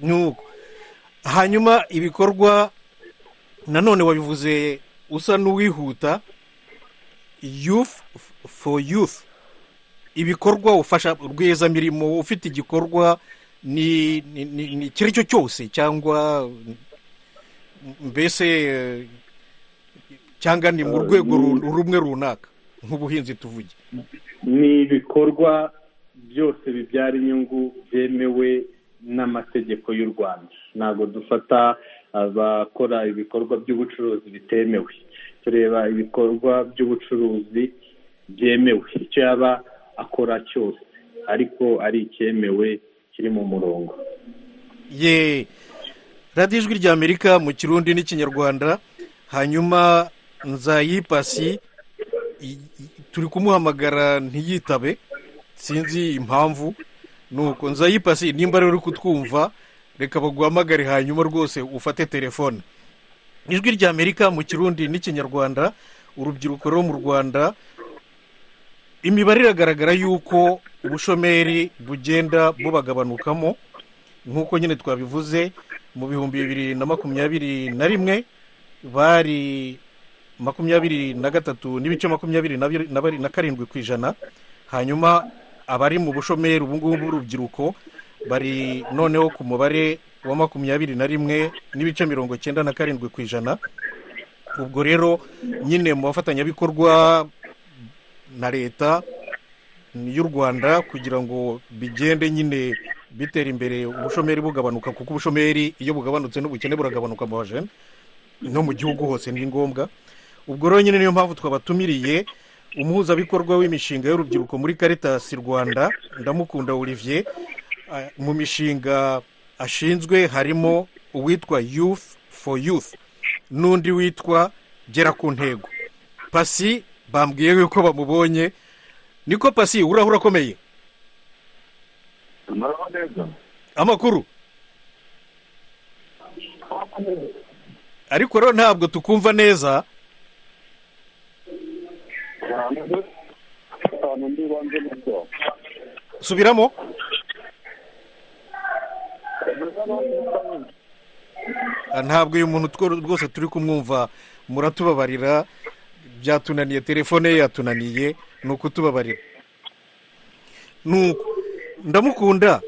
nuko hanyuma ibikorwa nanone wabivuze usa n'uwihuta youth for youth ibikorwa ufasha rwiyezamirimo ufite igikorwa ni ni- ni- ni icyo ari cyo cyose cyangwa mbese eh, cyangwa ni mu Eh, rwego ni- ru- rumwe runaka nk'ubuhinzi tuvuge ni ibikorwa byose bibyara inyungu byemewe n'amategeko y'u rwanda ntabwo dufata abakora ibikorwa by'ubucuruzi bitemewe tureba ibikorwa by'ubucuruzi byemewe icyo yaba akora cyose ariko ari icyemewe kiri mu murongo ye radiyo ijwi ry'amerika mu kirundi n'ikinyarwanda hanyuma nzayipasi i- i- turi kumuhamagara ntiyitabe sinzi impamvu nuko nzayipasi nimba rero uri kutwumva reka baguhamagare hanyuma rwose ufate telefone ijwi ry'amerika mu kirundi n'ikinyarwanda urubyiruko rwo mu rwanda imibare iragaragara yuko ubushomeri bugenda bubagabanukamo nk'uko nyine twabivuze mu bihumbi bibiri na makumyabiri na rimwe bari makumyabiri na gatatu n'ibice makumyabiri na biri- na bari- na karindwi ku ijana hanyuma abari mu bushomeri ubu ngubu b'urubyiruko bari noneho ku mubare wa makumyabiri na rimwe n'ibice mirongo cyenda na karindwi ku ijana ubwo rero nyine mu bafatanyabikorwa na leta y'u rwanda kugira ngo bigende nyine bitera imbere ubushomeri bugabanuka kuko ubushomeri iyo bugabanutse n'ubukene buragabanuka mu bajene no mu gihugu hose ni ngombwa ubwo rero nyine niyo mpamvu twabatumiriye umuhuzabikorwa w'imishinga y'urubyiruko muri karitasi rwanda ndamukunda olivier Ah, mu mishinga ashinzwe harimo uwitwa youth for youth n'undi witwa gera ku ntego pasi bambwiye yuko bamubonye niko pasi urahura akomeye amakuru ariko rero ntabwo tukumva neza ahantu ndi ibanze muto subiramo Ah, ntabwo uyu muntu two- rwose turi kumwumva muratubabarira byatunaniye telefone ye yatunaniye ni ukutubabarira nuko ndamukunda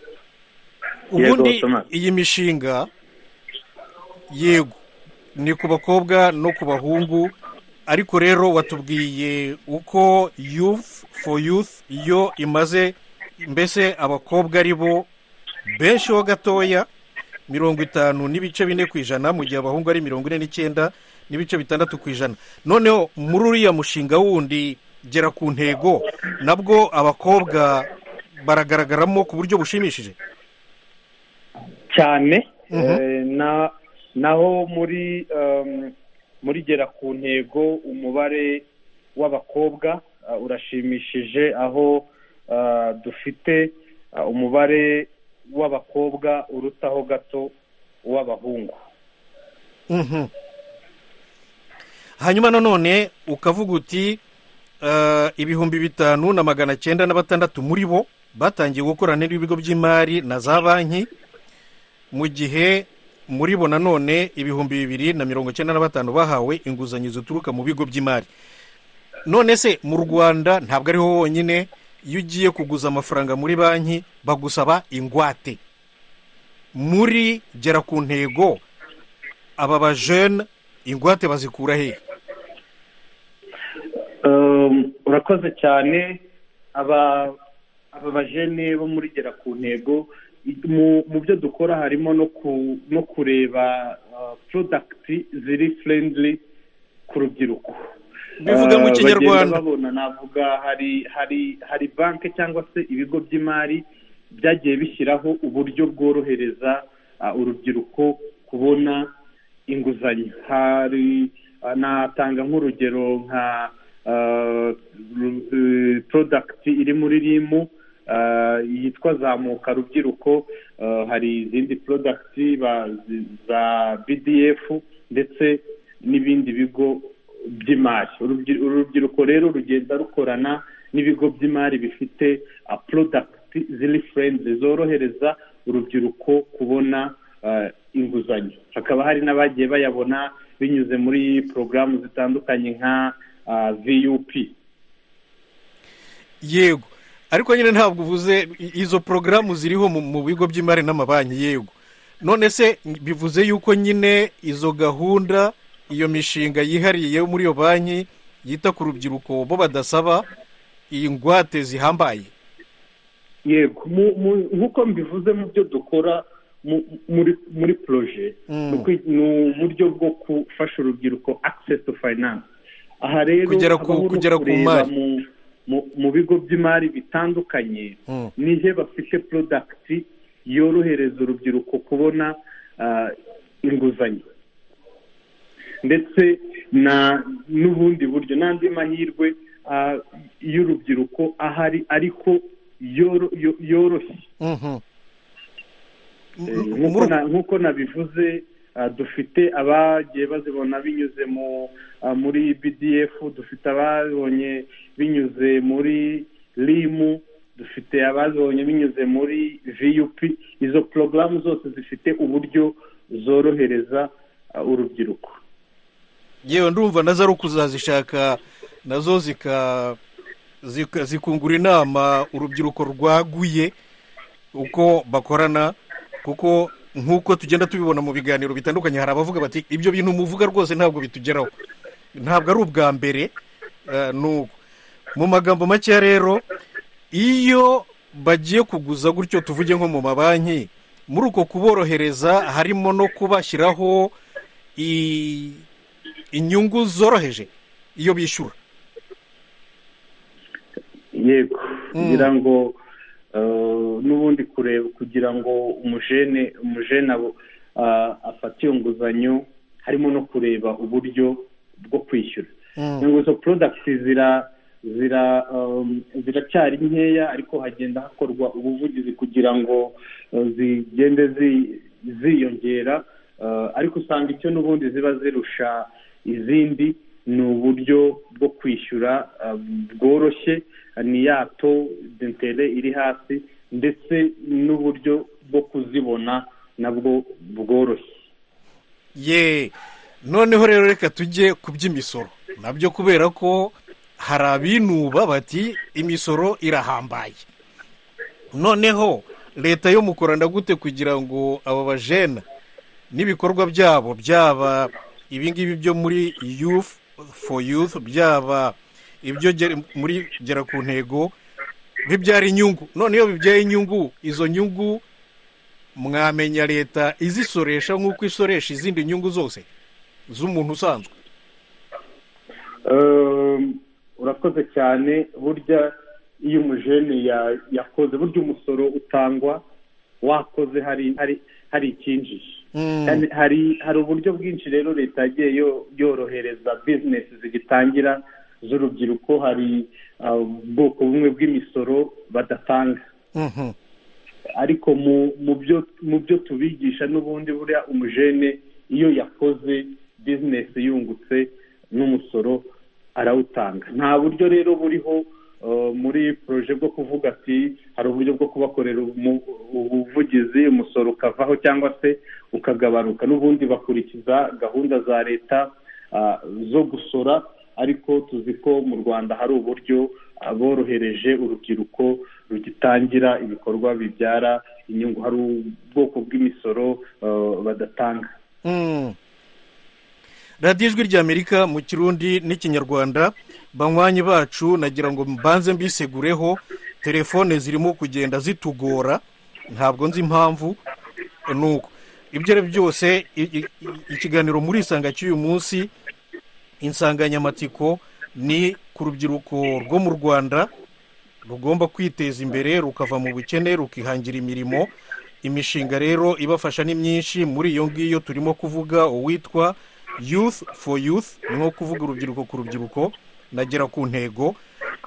ubundi Thomas. iyi mishinga yego ni ku bakobwa no ku bahungu ariko rero watubwiye uko youth for youth iyo imaze mbese abakobwa ari bo benshi ho gatoya mirongo itanu n'ibice bine ku ijana mu gihe abahungu ari mirongo ine n'icyenda n'ibice bitandatu ku ijana noneho muri uriya mushinga wundi gera ku ntego nabwo abakobwa baragaragaramo ku buryo bushimishije cyane Mhm. eh, na naho muri um, muri gera ku ntego umubare w'abakobwa ah, urashimishije aho ah, dufite ah, umubare w'abakobwa urutaho gato uw'abahungu Mhm. hanyuma nanone ukavuga uti eh, ibihumbi bitanu na magana cyenda na batandatu muri bo batangiye gukorana n'ibigo by'imari na za banki mu gihe muri bo nanone ibihumbi bibiri na mirongo icyenda na batanu bahawe inguzanyo zituruka mu bigo by'imari none se mu rwanda ntabwo ariho honyine iyo ugiye kuguza amafaranga muri banki bagusaba ingwate muri gera ku ntego aba bajene ingwate bazikura hehe Um, urakoze cyane aba aba bajene bo muri gera ku ntego mu mu byo dukora harimo no ku no kureba uh, product ziri friendly ku rubyiruko Bivuga mu Uh, Kinyarwanda. bagenda babona navuga hari hari hari banki cyangwa se ibigo by'imari byagiye bishyiraho uburyo bworohereza uh, urubyiruko kubona inguzanyo hari uh, natanga nk'urugero nka uh, ru- uh, product iri muri rimu uh, yitwa zamuka rubyiruko uh, hari izindi product ba- zi- za bdf ndetse n'ibindi bigo by'imari Urubyi- urubyiruko rero rugenda rukorana n'ibigo by'imari bifite uh, product ziri friendly zorohereza urubyiruko kubona uh, inguzanyo hakaba hari n'abagiye bayabona binyuze muri porogaramu zitandukanye nka uh, vup yego ariko nyine ntabwo uvuze i- izo porogaramu ziriho mu- mu bigo by'imari n'amabanki yego none se bivuze yuko nyine izo gahunda iyo mishinga yihariye yo muri iyo banki yita ku rubyiruko bo badasaba iyi ngwate zihambaye yego mu- mu- nk'uko mbivuze mu byo dukora mu- muri muri poroje Mm. ni ukwi- ni uburyo bwo gufasha urubyiruko access to finance aha rero Kugera ku- habaho no kugera ku kureba mari. mu- mu- mu bigo by'imari bitandukanye Mm. nihe bafite product yorohereza urubyiruko kubona ah, inguzanyo ndetse na n'ubundi buryo n'andi mahirwe ah, y'urubyiruko ahari ariko yoro- yo- yoroshye Mhm. Eh, M- nk'uko muri- na- nk'uko nabivuze ah, dufite abagiye bazibona binyuze mu ah, muri bdf dufite ababonye binyuze muri rimu dufite abazibonye binyuze muri vup izo porogaramu zose zifite uburyo zorohereza ah, urubyiruko yewe ndumva nazo ari ukuzazishaka nazo zika zika- zikungura inama urubyiruko rwaguye uko bakorana kuko nk'uko tugenda tubibona mu biganiro bitandukanye hari abavuga bati ibyo bintu muvuga rwose ntabwo bitugeraho ntabwo ari ubwa mbere eh, ni uko mu magambo makeya rero iyo bagiye kuguza gutyo tuvuge nko mu mabanki muri uko kuborohereza harimo no kubashyiraho i- inyungu zoroheje iyo bishyura yego Mm. kugira ngo eh, n'ubundi kureba kugira ngo umujene umujene abo ah, afate iyo nguzanyo harimo no kureba uburyo bwo kwishyura ngo izo product zira zira um, ziracyari nkeya ariko hagenda hakorwa ubuvugizi kugira ngo uh, zigende zi- ziyongera uh, ariko usanga icyo n'ubundi ziba zirusha izindi ni uburyo bwo kwishyura uh, bworoshye ni ya to d'intere iri hasi ndetse n'uburyo bwo kuzibona nabwo bworoshye ye noneho rero reka tujye ku by'imisoro nabyo kubera ko hari abinuba bati imisoro irahambaye noneho leta yo mukorana gute kugira ngo aba bajena n'ibikorwa byabo byaba ibingibi byo muri youth for youth byaba ibyo gera- muri gera ku ntego bibyara inyungu none iyo bibyaye inyungu izo nyungu mwamenya leta izisoresha nk'uko isoresha izindi nyungu zose z'umuntu usanzwe Um, urakoze cyane burya iyo umujene ya- yakoze burya umusoro utangwa wakoze hari hari hari icyinjije Kandi hari hari uburyo bwinshi rero leta yagiye yo- yorohereza bizinesi zigitangira z'urubyiruko hari uh, ubwoko bumwe bw'imisoro badatanga Mhm. ariko mu mu byo mu byo tubigisha n'ubundi buriya umujene iyo yakoze bizinesi yungutse n'umusoro arawutanga nta buryo rero buriho uh, muri poroje bwo kuvuga ati hari hari uburyo bwo kubakorera umu- ubuvugizi umusoro ukavaho cyangwa se ukagabanuka n'ubundi bakurikiza gahunda za leta ah, zo gusora ariko tuzi ko mu rwanda hari uburyo aborohereje urubyiruko rugitangira ibikorwa bibyara inyungu hari ubwoko bw'imisoro ah, badatanga Mm. radiyo ijwi ry'amerika mu kirundi n'ikinyarwanda banywanyi bacu nagira ngo mbanze mbisegureho telefone zirimo kugenda zitugora ntabwo nzi impamvu ni uko ibyo ari byo byose i- i- i- ikiganiro muri isanga cy'uyu munsi insanganyamatsiko ni ku rubyiruko rwo mu rwanda rugomba kwiteza imbere rukava mu bukene rukihangira imirimo imishinga rero ibafasha ni myinshi muri iyo ngiyo turimo kuvuga uwitwa youth for youth ni nko kuvuga urubyiruko ku rubyiruko nagera ku ntego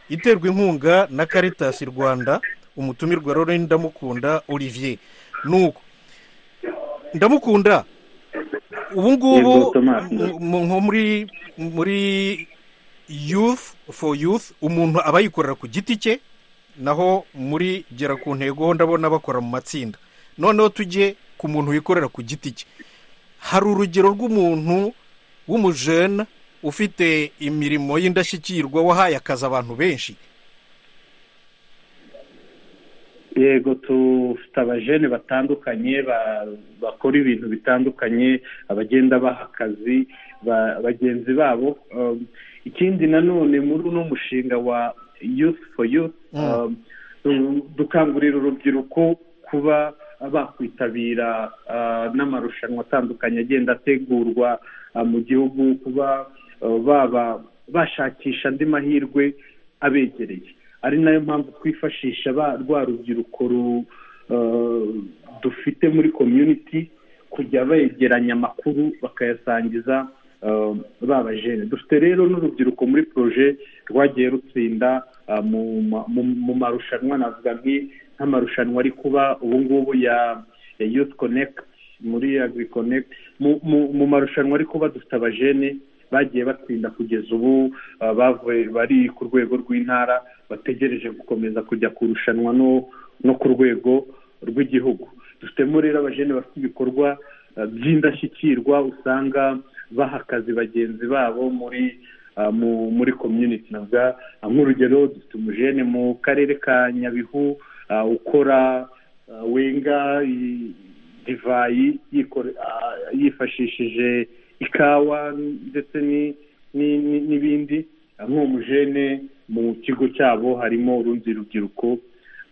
iterwa inkunga na caritas rwanda umutumirwa rero ni ndamukunda olivier nuko ndamukunda ubu ngubu Yego, Thomas. mu- mu- nko muri muri youth for youth umuntu aba yikorera ku giti cye naho muri gera ku ntego ho ndabona bakora mu matsinda noneho tujye ku muntu wikorera ku giti cye hari urugero rw'umuntu w'umujene ufite imirimo y'indashyikirwa wahaye akazi abantu benshi yego dufite abajene batandukanye ba- bakora ibintu bitandukanye abagenda baha akazi ba- bagenzi babo Um, ikindi nanone muri uno mushinga wa youth for youth um, du- dukangurira urubyiruko kuba bakwitabira ah, n'amarushanwa atandukanye agenda ategurwa ah, mu gihugu kuba ah, baba bashakisha andi mahirwe abegereye ari nayo mpamvu twifashisha ba- rwa rubyiruko ru- eh, dufite muri community kujya begeranya amakuru bakayasangiza eh, ba bajene dufite rero n'urubyiruko muri proje rwagiye rutsinda eh, mu ma- mu- mu marushanwa navuga nki- nk'amarushanwa ari kuba ubu ngubu ya ya youth connect muri agriconnect mu- mu- mu marushanwa ari kuba dufite abajene bagiye batsinda kugeza ubu ah, bavuye bari ku rwego rw'intara bategereje gukomeza kujya kurushanwa no no ku rwego rw'igihugu dufitemo rero abajene bafite ibikorwa ah, by'indashyikirwa usanga baha akazi bagenzi babo muri ah, mu muri community navuga ah, nk'urugero dufite umujene mu karere ka nyabihu ah, ukora ah, wenga i- divayi yikore- ah, yifashishije ikawa ndetse ni- ni- ni- n'ibindi nk'uwo mujene mu kigo cyabo harimo urundi rubyiruko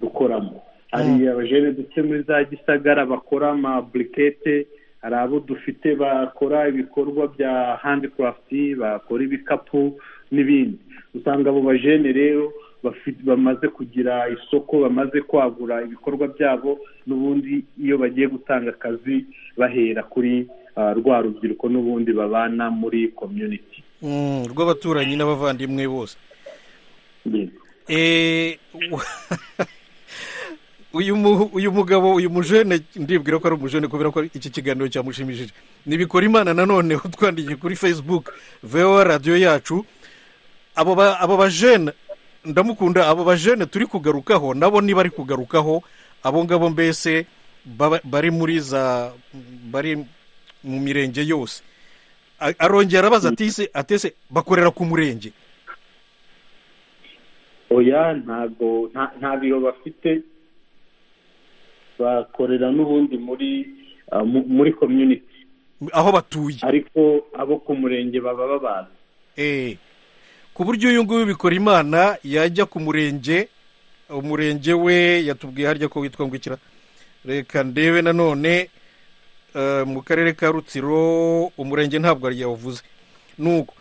rukoramo hari abajene dufite muri za gisagara bakora amaburikete hari abo dufite bakora ibikorwa bya handikarafuti bakora ibikapu n'ibindi usanga abo bajene rero bafi- bamaze kugira isoko bamaze kwagura ibikorwa byabo n'ubundi iyo bagiye gutanga akazi bahera kuri ah, rwa rubyiruko n'ubundi babana muri community Mm, rw'abaturanyi n'abavandimwe bose Yego. Eh, u- uyu mu- uyu mugabo uyu mujene ndibwira ko ari umujene kubera ko iki kiganiro cyamushimishije ntibikora imana nanone utwandikiye kuri facebook vowa radiyo yacu abo ba- abo bajene ndamukunda abo bajene turi kugarukaho nabo niba ari kugarukaho abo ngabo mbese baba- bari muri za bari mu mirenge yose A- arongera arabaza atise atese bakorera ku murenge oya ntago nta- nta biro bafite bakorera n'ubundi muri ah, mu- muri community aho batuye ariko abo ku murenge baba babazi Eh, ku buryo uyu nguyu bikora imana yajya ku murenge umurenge we yatubwiye harya ko witwa ngukira reka ndebe nanone eh, mu karere ka rutsiro umurenge ntabwo yawuvuze nuko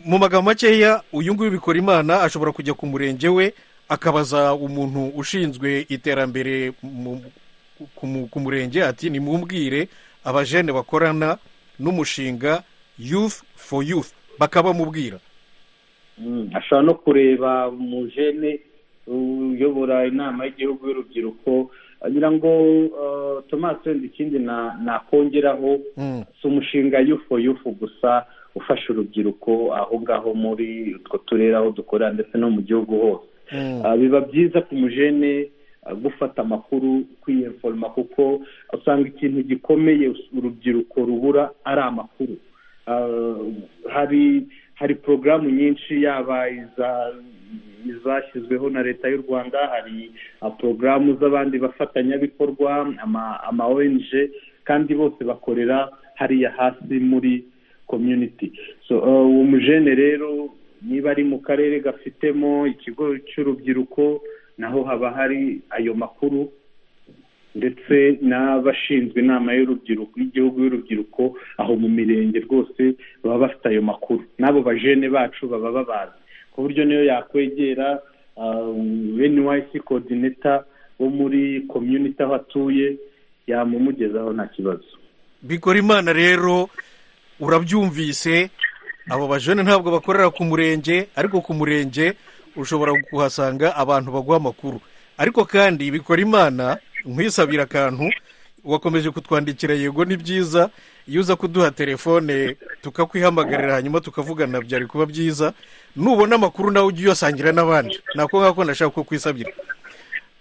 mu magambo makeya uyu nguyu bikora imana ashobora kujya ku murenge we akabaza umuntu ushinzwe iterambere mu- ku mu- ku murenge ati nimumbwire abajene bakorana n'umushinga youth for youth bakabamubwira Mm, ashobora no kureba umujene uyobora inama y'igihugu y'urubyiruko agira ngo ah, thomas wenda ikindi na- nakongeraho Mm. si umushinga yufu yufu gusa ufasha urubyiruko aho ngaho muri utwo turere aho dukorera ndetse no mu gihugu hose Mm. Ah, biba byiza ku mujene gufata amakuru kwiyeforoma kuko usanga ikintu gikomeye urubyiruko rubura ari amakuru Ah, hari hari porogaramu nyinshi yaba iza izashyizweho na leta y'u rwanda hari ah, porogaramu z'abandi bafatanyabikorwa ama- ama ong kandi bose bakorera hariya hasi muri community so ah, uwo mujene rero niba ari mu karere gafitemo ikigo cy'urubyiruko naho haba hari ayo makuru ndetse n'abashinzwe inama y'urubyiruko y'igihugu y'urubyiruko aho mu mirenge rwose baba bafite ayo makuru n'abo bajene bacu baba babazi ku buryo niyo yakwegera nyc kodineta wo muri komyuniti aho atuye yamumugezaho nta kibazo bikora imana rero urabyumvise abo bajene ntabwo bakorera ku murenge ariko ku murenge ushobora kuhasanga abantu baguha amakuru ariko kandi bikora imana nkwisabira akantu wakomeje kutwandikira yego ni byiza iyo uza kuduha telefone tukakwihamagarira hanyuma tukavugana byari kuba byiza nubona amakuru nawe ujye uyasangira n'abandi nako ngako nashaka ko kwisabira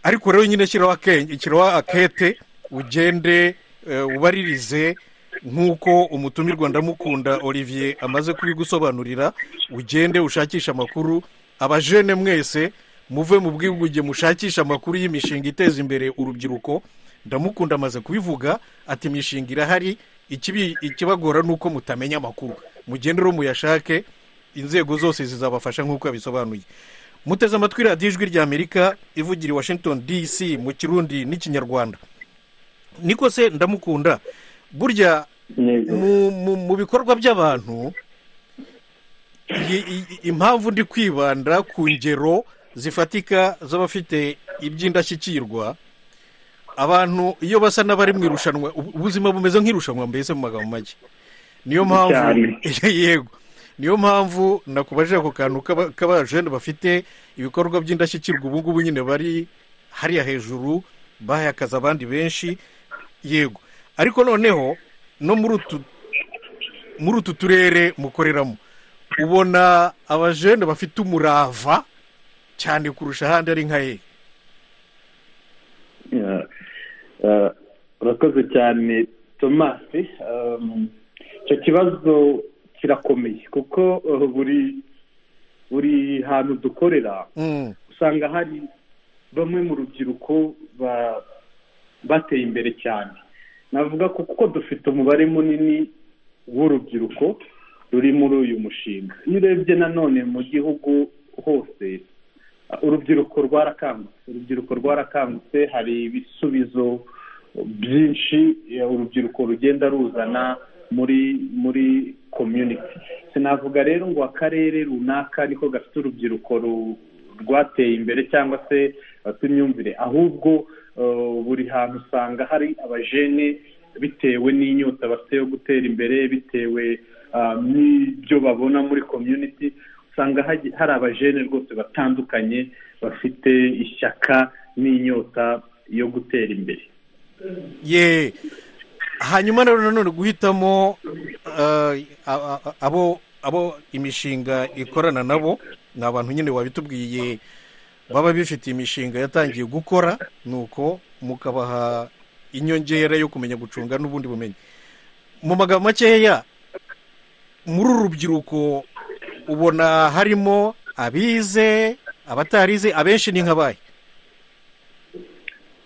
ariko rero nyine shyiraho akenge shyiraho akete ugende eh, ubaririze nk'uko umutumirwa ndamukunda olivier amaze kubigusobanurira ugende ushakishe amakuru abajene mwese muve mu bwigunge mushakishe amakuru y'imishinga iteza imbere urubyiruko ndamukunda amaze kubivuga ati imishinga irahari ikibi- ikibagora ni uko mutamenya amakuru mugende rero muyashake inzego zose zizabafasha nk'uko yabisobanuye muteze amatwi radiyo ijwi ry'amerika ivugira i washington dc mu kirundi n'ikinyarwanda niko se ndamukunda burya neza mu, mu, mu bikorwa by'abantu i- i- impamvu ndi kwibanda ku ngero zifatika z'abafite iby'indashyikirwa abantu iyo basa n'abari mu irushanwa ubu- ubuzima bumeze nk'irushanwa mbese mu magambo make niyo mpamvu yego niyo mpamvu nakubaje ako kantu k'aba- k'abajene bafite ibikorwa by'indashyikirwa ubu ngubu nyine bari hariya hejuru bahakaza abandi benshi yego ariko noneho no muri utu muri utu turere mukoreramo ubona abajene bafite umurava cyane kurusha ahandi ari nka ye Yeah. Uh, urakoze cyane tomasi Um, icyo kibazo kirakomeye kuko uh, buri buri hantu dukorera Mm, usanga hari bamwe mu rubyiruko ba- bateye imbere cyane navuga ko kuko dufite umubare munini w'urubyiruko ruri muri uyu mushinga iyo urebye nanone mu gihugu hose uh, urubyiruko rwarakangutse urubyiruko rwarakangutse hari ibisubizo byinshi eh, urubyiruko rugenda ruzana muri muri community sinavuga rero ngo akarere runaka niko gafite urubyiruko ru- rwateye imbere cyangwa se bafite imyumvire ahubwo eh, buri hantu usanga hari abajene bitewe n'inyota bafite yo gutera imbere bitewe ah, n'ibyo babona muri community usanga hagi- hari abajene rwose batandukanye bafite ishyaka n'inyota yo gutera imbere ye hanyuma rero nanone guhitamo ah, a- a- abo abo imishinga ikorana nabo ni abantu nyine wabitubwiye baba bifite imishinga yatangiye gukora nuko mukabaha inyongera yo kumenya gucunga n'ubundi bumenyi mu magambo makeya muri uru rubyiruko ubona harimo abize abatarize abenshi ni nk'abaye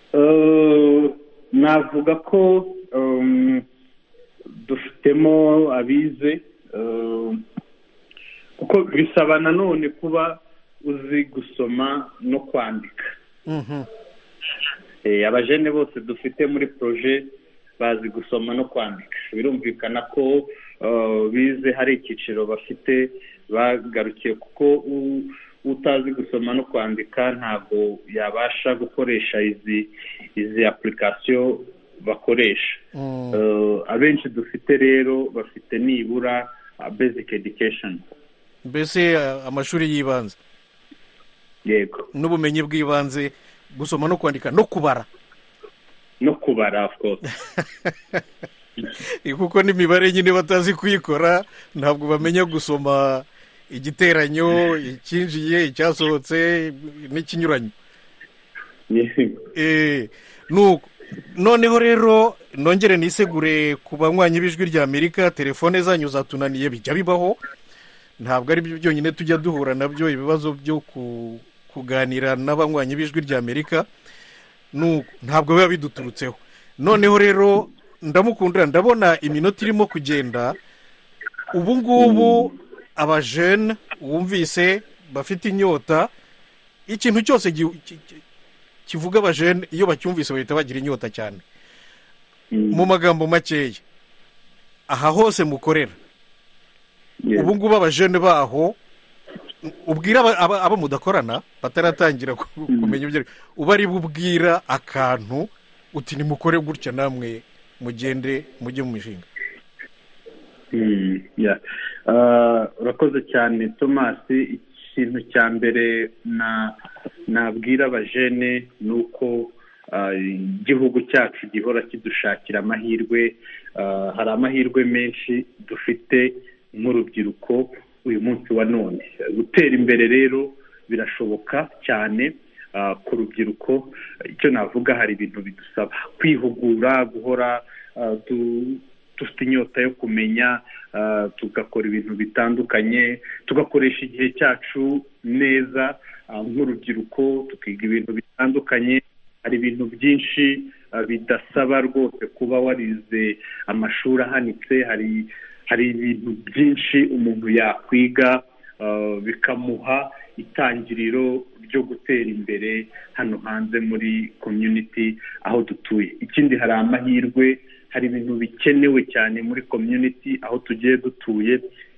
Eh, navuga ko em, dufitemo abize em, kuko bisaba nanone kuba uzi gusoma no kwandika Mhm. Eh, abajene bose dufite muri poroje bazi gusoma no kwandika birumvikana ko eh, bize hari icyiciro bafite bagarukiye kuko u- utazi gusoma no kwandika ntabwo yabasha gukoresha izi izi apulikasiyo bakoresha Mm. Eh, abenshi dufite rero bafite nibura bezike edikesheni mbese ah, amashuri y'ibanze yego n'ubumenyi bw'ibanze gusoma no kwandika no kubara no kubara of course kuko n'imibare nyine batazi kuyikora ntabwo bamenya gusoma igiteranyo icyinjiye icyasohotse n'ikinyuranyo yego Eh, nuko noneho rero nongere nisegure ku banywanyi b'ijwi rya amerika telefone zanyu zatunaniye bijya bibaho ntabwo ari byo byonyine tujya duhura nabyo ibibazo byo ku- kuganira n'abanywanyi b'ijwi rya amerika Nu- ntabwo biba biduturutseho noneho rero ndamukundira ndabona iminota irimo kugenda ubu ngubu abajene wumvise bafite inyota ikintu cyose gi- ki- ki- kivuga abajene iyo bacyumvise bahita bagira inyota cyane mu magambo makeya aha hose mukorera ubu ngubu abajene baho ubwira aba- aba abo mudakorana bataratangira ku- kumenya ibyo uba ari bubwira akantu uti nimukore gutya namwe mugende mujye mu mishinga Mm, yeah. Ah, urakoze cyane tomasi ikintu cya mbere na nabwira abajene ni uko ah, igihugu cyacu gihora kidushakira amahirwe Ah, hari amahirwe menshi dufite nk'urubyiruko uyu munsi wa none gutera imbere rero birashoboka cyane ah, ku rubyiruko icyo navuga hari ibintu bidusaba kwihugura guhora ah, du- dufite inyota yo kumenya ah, tugakora ibintu bitandukanye tugakoresha igihe cyacu neza ah, nk'urubyiruko tukiga ibintu bitandukanye hari ibintu byinshi ah, bidasaba rwose kuba warize amashuri ahanitse hari hari ibintu byinshi umuntu yakwiga ah, bikamuha itangiriro ryo gutera imbere hano hanze muri community aho dutuye ikindi hari amahirwe hari ibintu bikenewe cyane muri community aho tugiye dutuye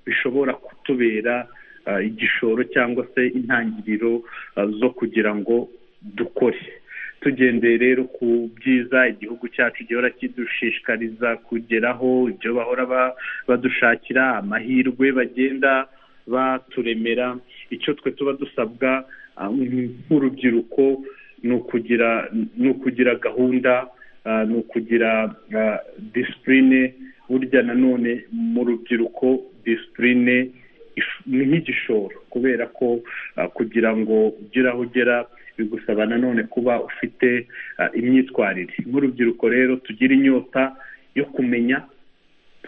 bishobora kutubera ah, igishoro cyangwa se intangiriro ah, zo kugira ngo dukore tugendeye rero ku byiza igihugu cyacu gihora kidushishikariza kugeraho ibyo bahora ba- badushakira amahirwe bagenda baturemera icyo twe tuba dusabwa ah, nk'urubyiruko ni ukugira ni ukugira gahunda ah, ni ukugira ah, disipurine burya nanone mu rubyiruko disipurine if- ni nk'igishoro kubera ko ah, kugira ngo ugire aho ugera bigusaba nanone kuba ufite ah, imyitwarire nk'urubyiruko rero tugira inyota yo kumenya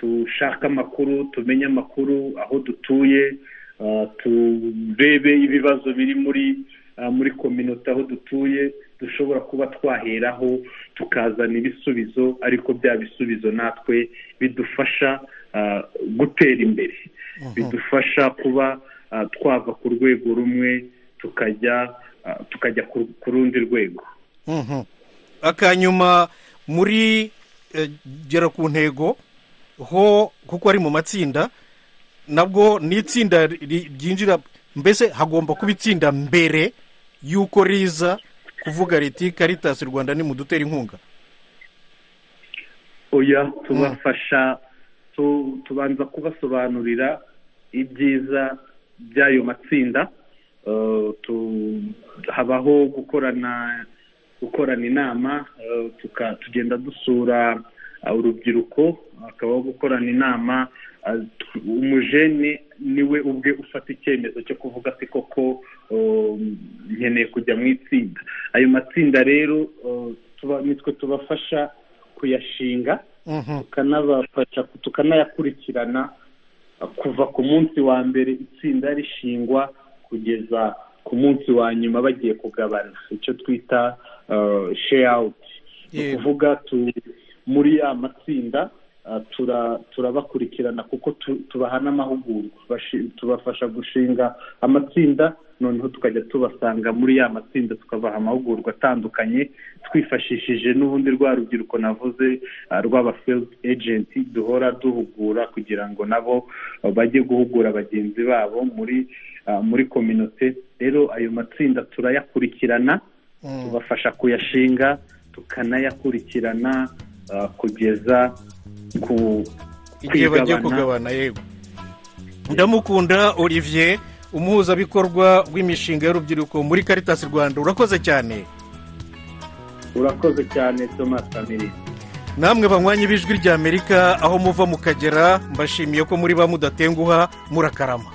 dushake amakuru tumenye amakuru aho dutuye ah, turebe ibibazo biri muri ah, muri kominote aho dutuye dushobora kuba twaheraho tukazana ibisubizo ariko bya bisubizo natwe bidufasha ah, gutera imbere bidufasha kuba ah, twava ku rwego rumwe tukajya ah, tukajya ku- ku rundi rwego Mhm. akanyuma muri eh, gera ku ntego ho kuko ari mu matsinda nabwo ni itsinda ri- ryinjira mbese hagomba kuba itsinda mbere y'uko riza kuvuga riti karitasi rwanda ni mudutera inkunga oya tubafasha tu- tubanza kubasobanurira ibyiza by'ayo matsinda Eh, tu- habaho gukorana gukorana inama eh, tuka- tugenda dusura eh, urubyiruko hakabaho gukorana inama eh, tu- umujene niwe ubwe ufata icyemezo cyo kuvuga ati koko eh, nkeneye kujya mu itsinda ayo matsinda rero eh, tuba- nitwe tubafasha kuyashinga Mhm. tukanabafasha tukanayakurikirana uh, kuva ku munsi wa mbere itsinda rishingwa kugeza ku munsi wa nyuma bagiye kugabana icyo twita uh, share out ni Yego. ukuvuga tu- muri ya matsinda uh, tura- turabakurikirana kuko tu- tubaha n'amahugurwa Bashi- tubafasha gushinga amatsinda noneho tukajya tubasanga muri ya matsinda tukabaha amahugurwa atandukanye twifashishije n'ubundi rwa rubyiruko navuze ah, rw'abafield agent duhora duhugura kugira ngo nabo ah, bajye guhugura bagenzi babo muri ah, muri kominote rero ayo matsinda turayakurikirana tubafasha kuyashinga tukanayakurikirana ah, kugeza ku igihe bagiye kugabana yego ndamukunda olivier umuhuzabikorwa w'imishinga y'urubyiruko muri karitasi rwanda urakoze cyane urakoze cyane thomas kamirindi namwe banywanyi b'ijwi ry'amerika aho muva mukagera mbashimiye ko muri ba mudatenguha murakarama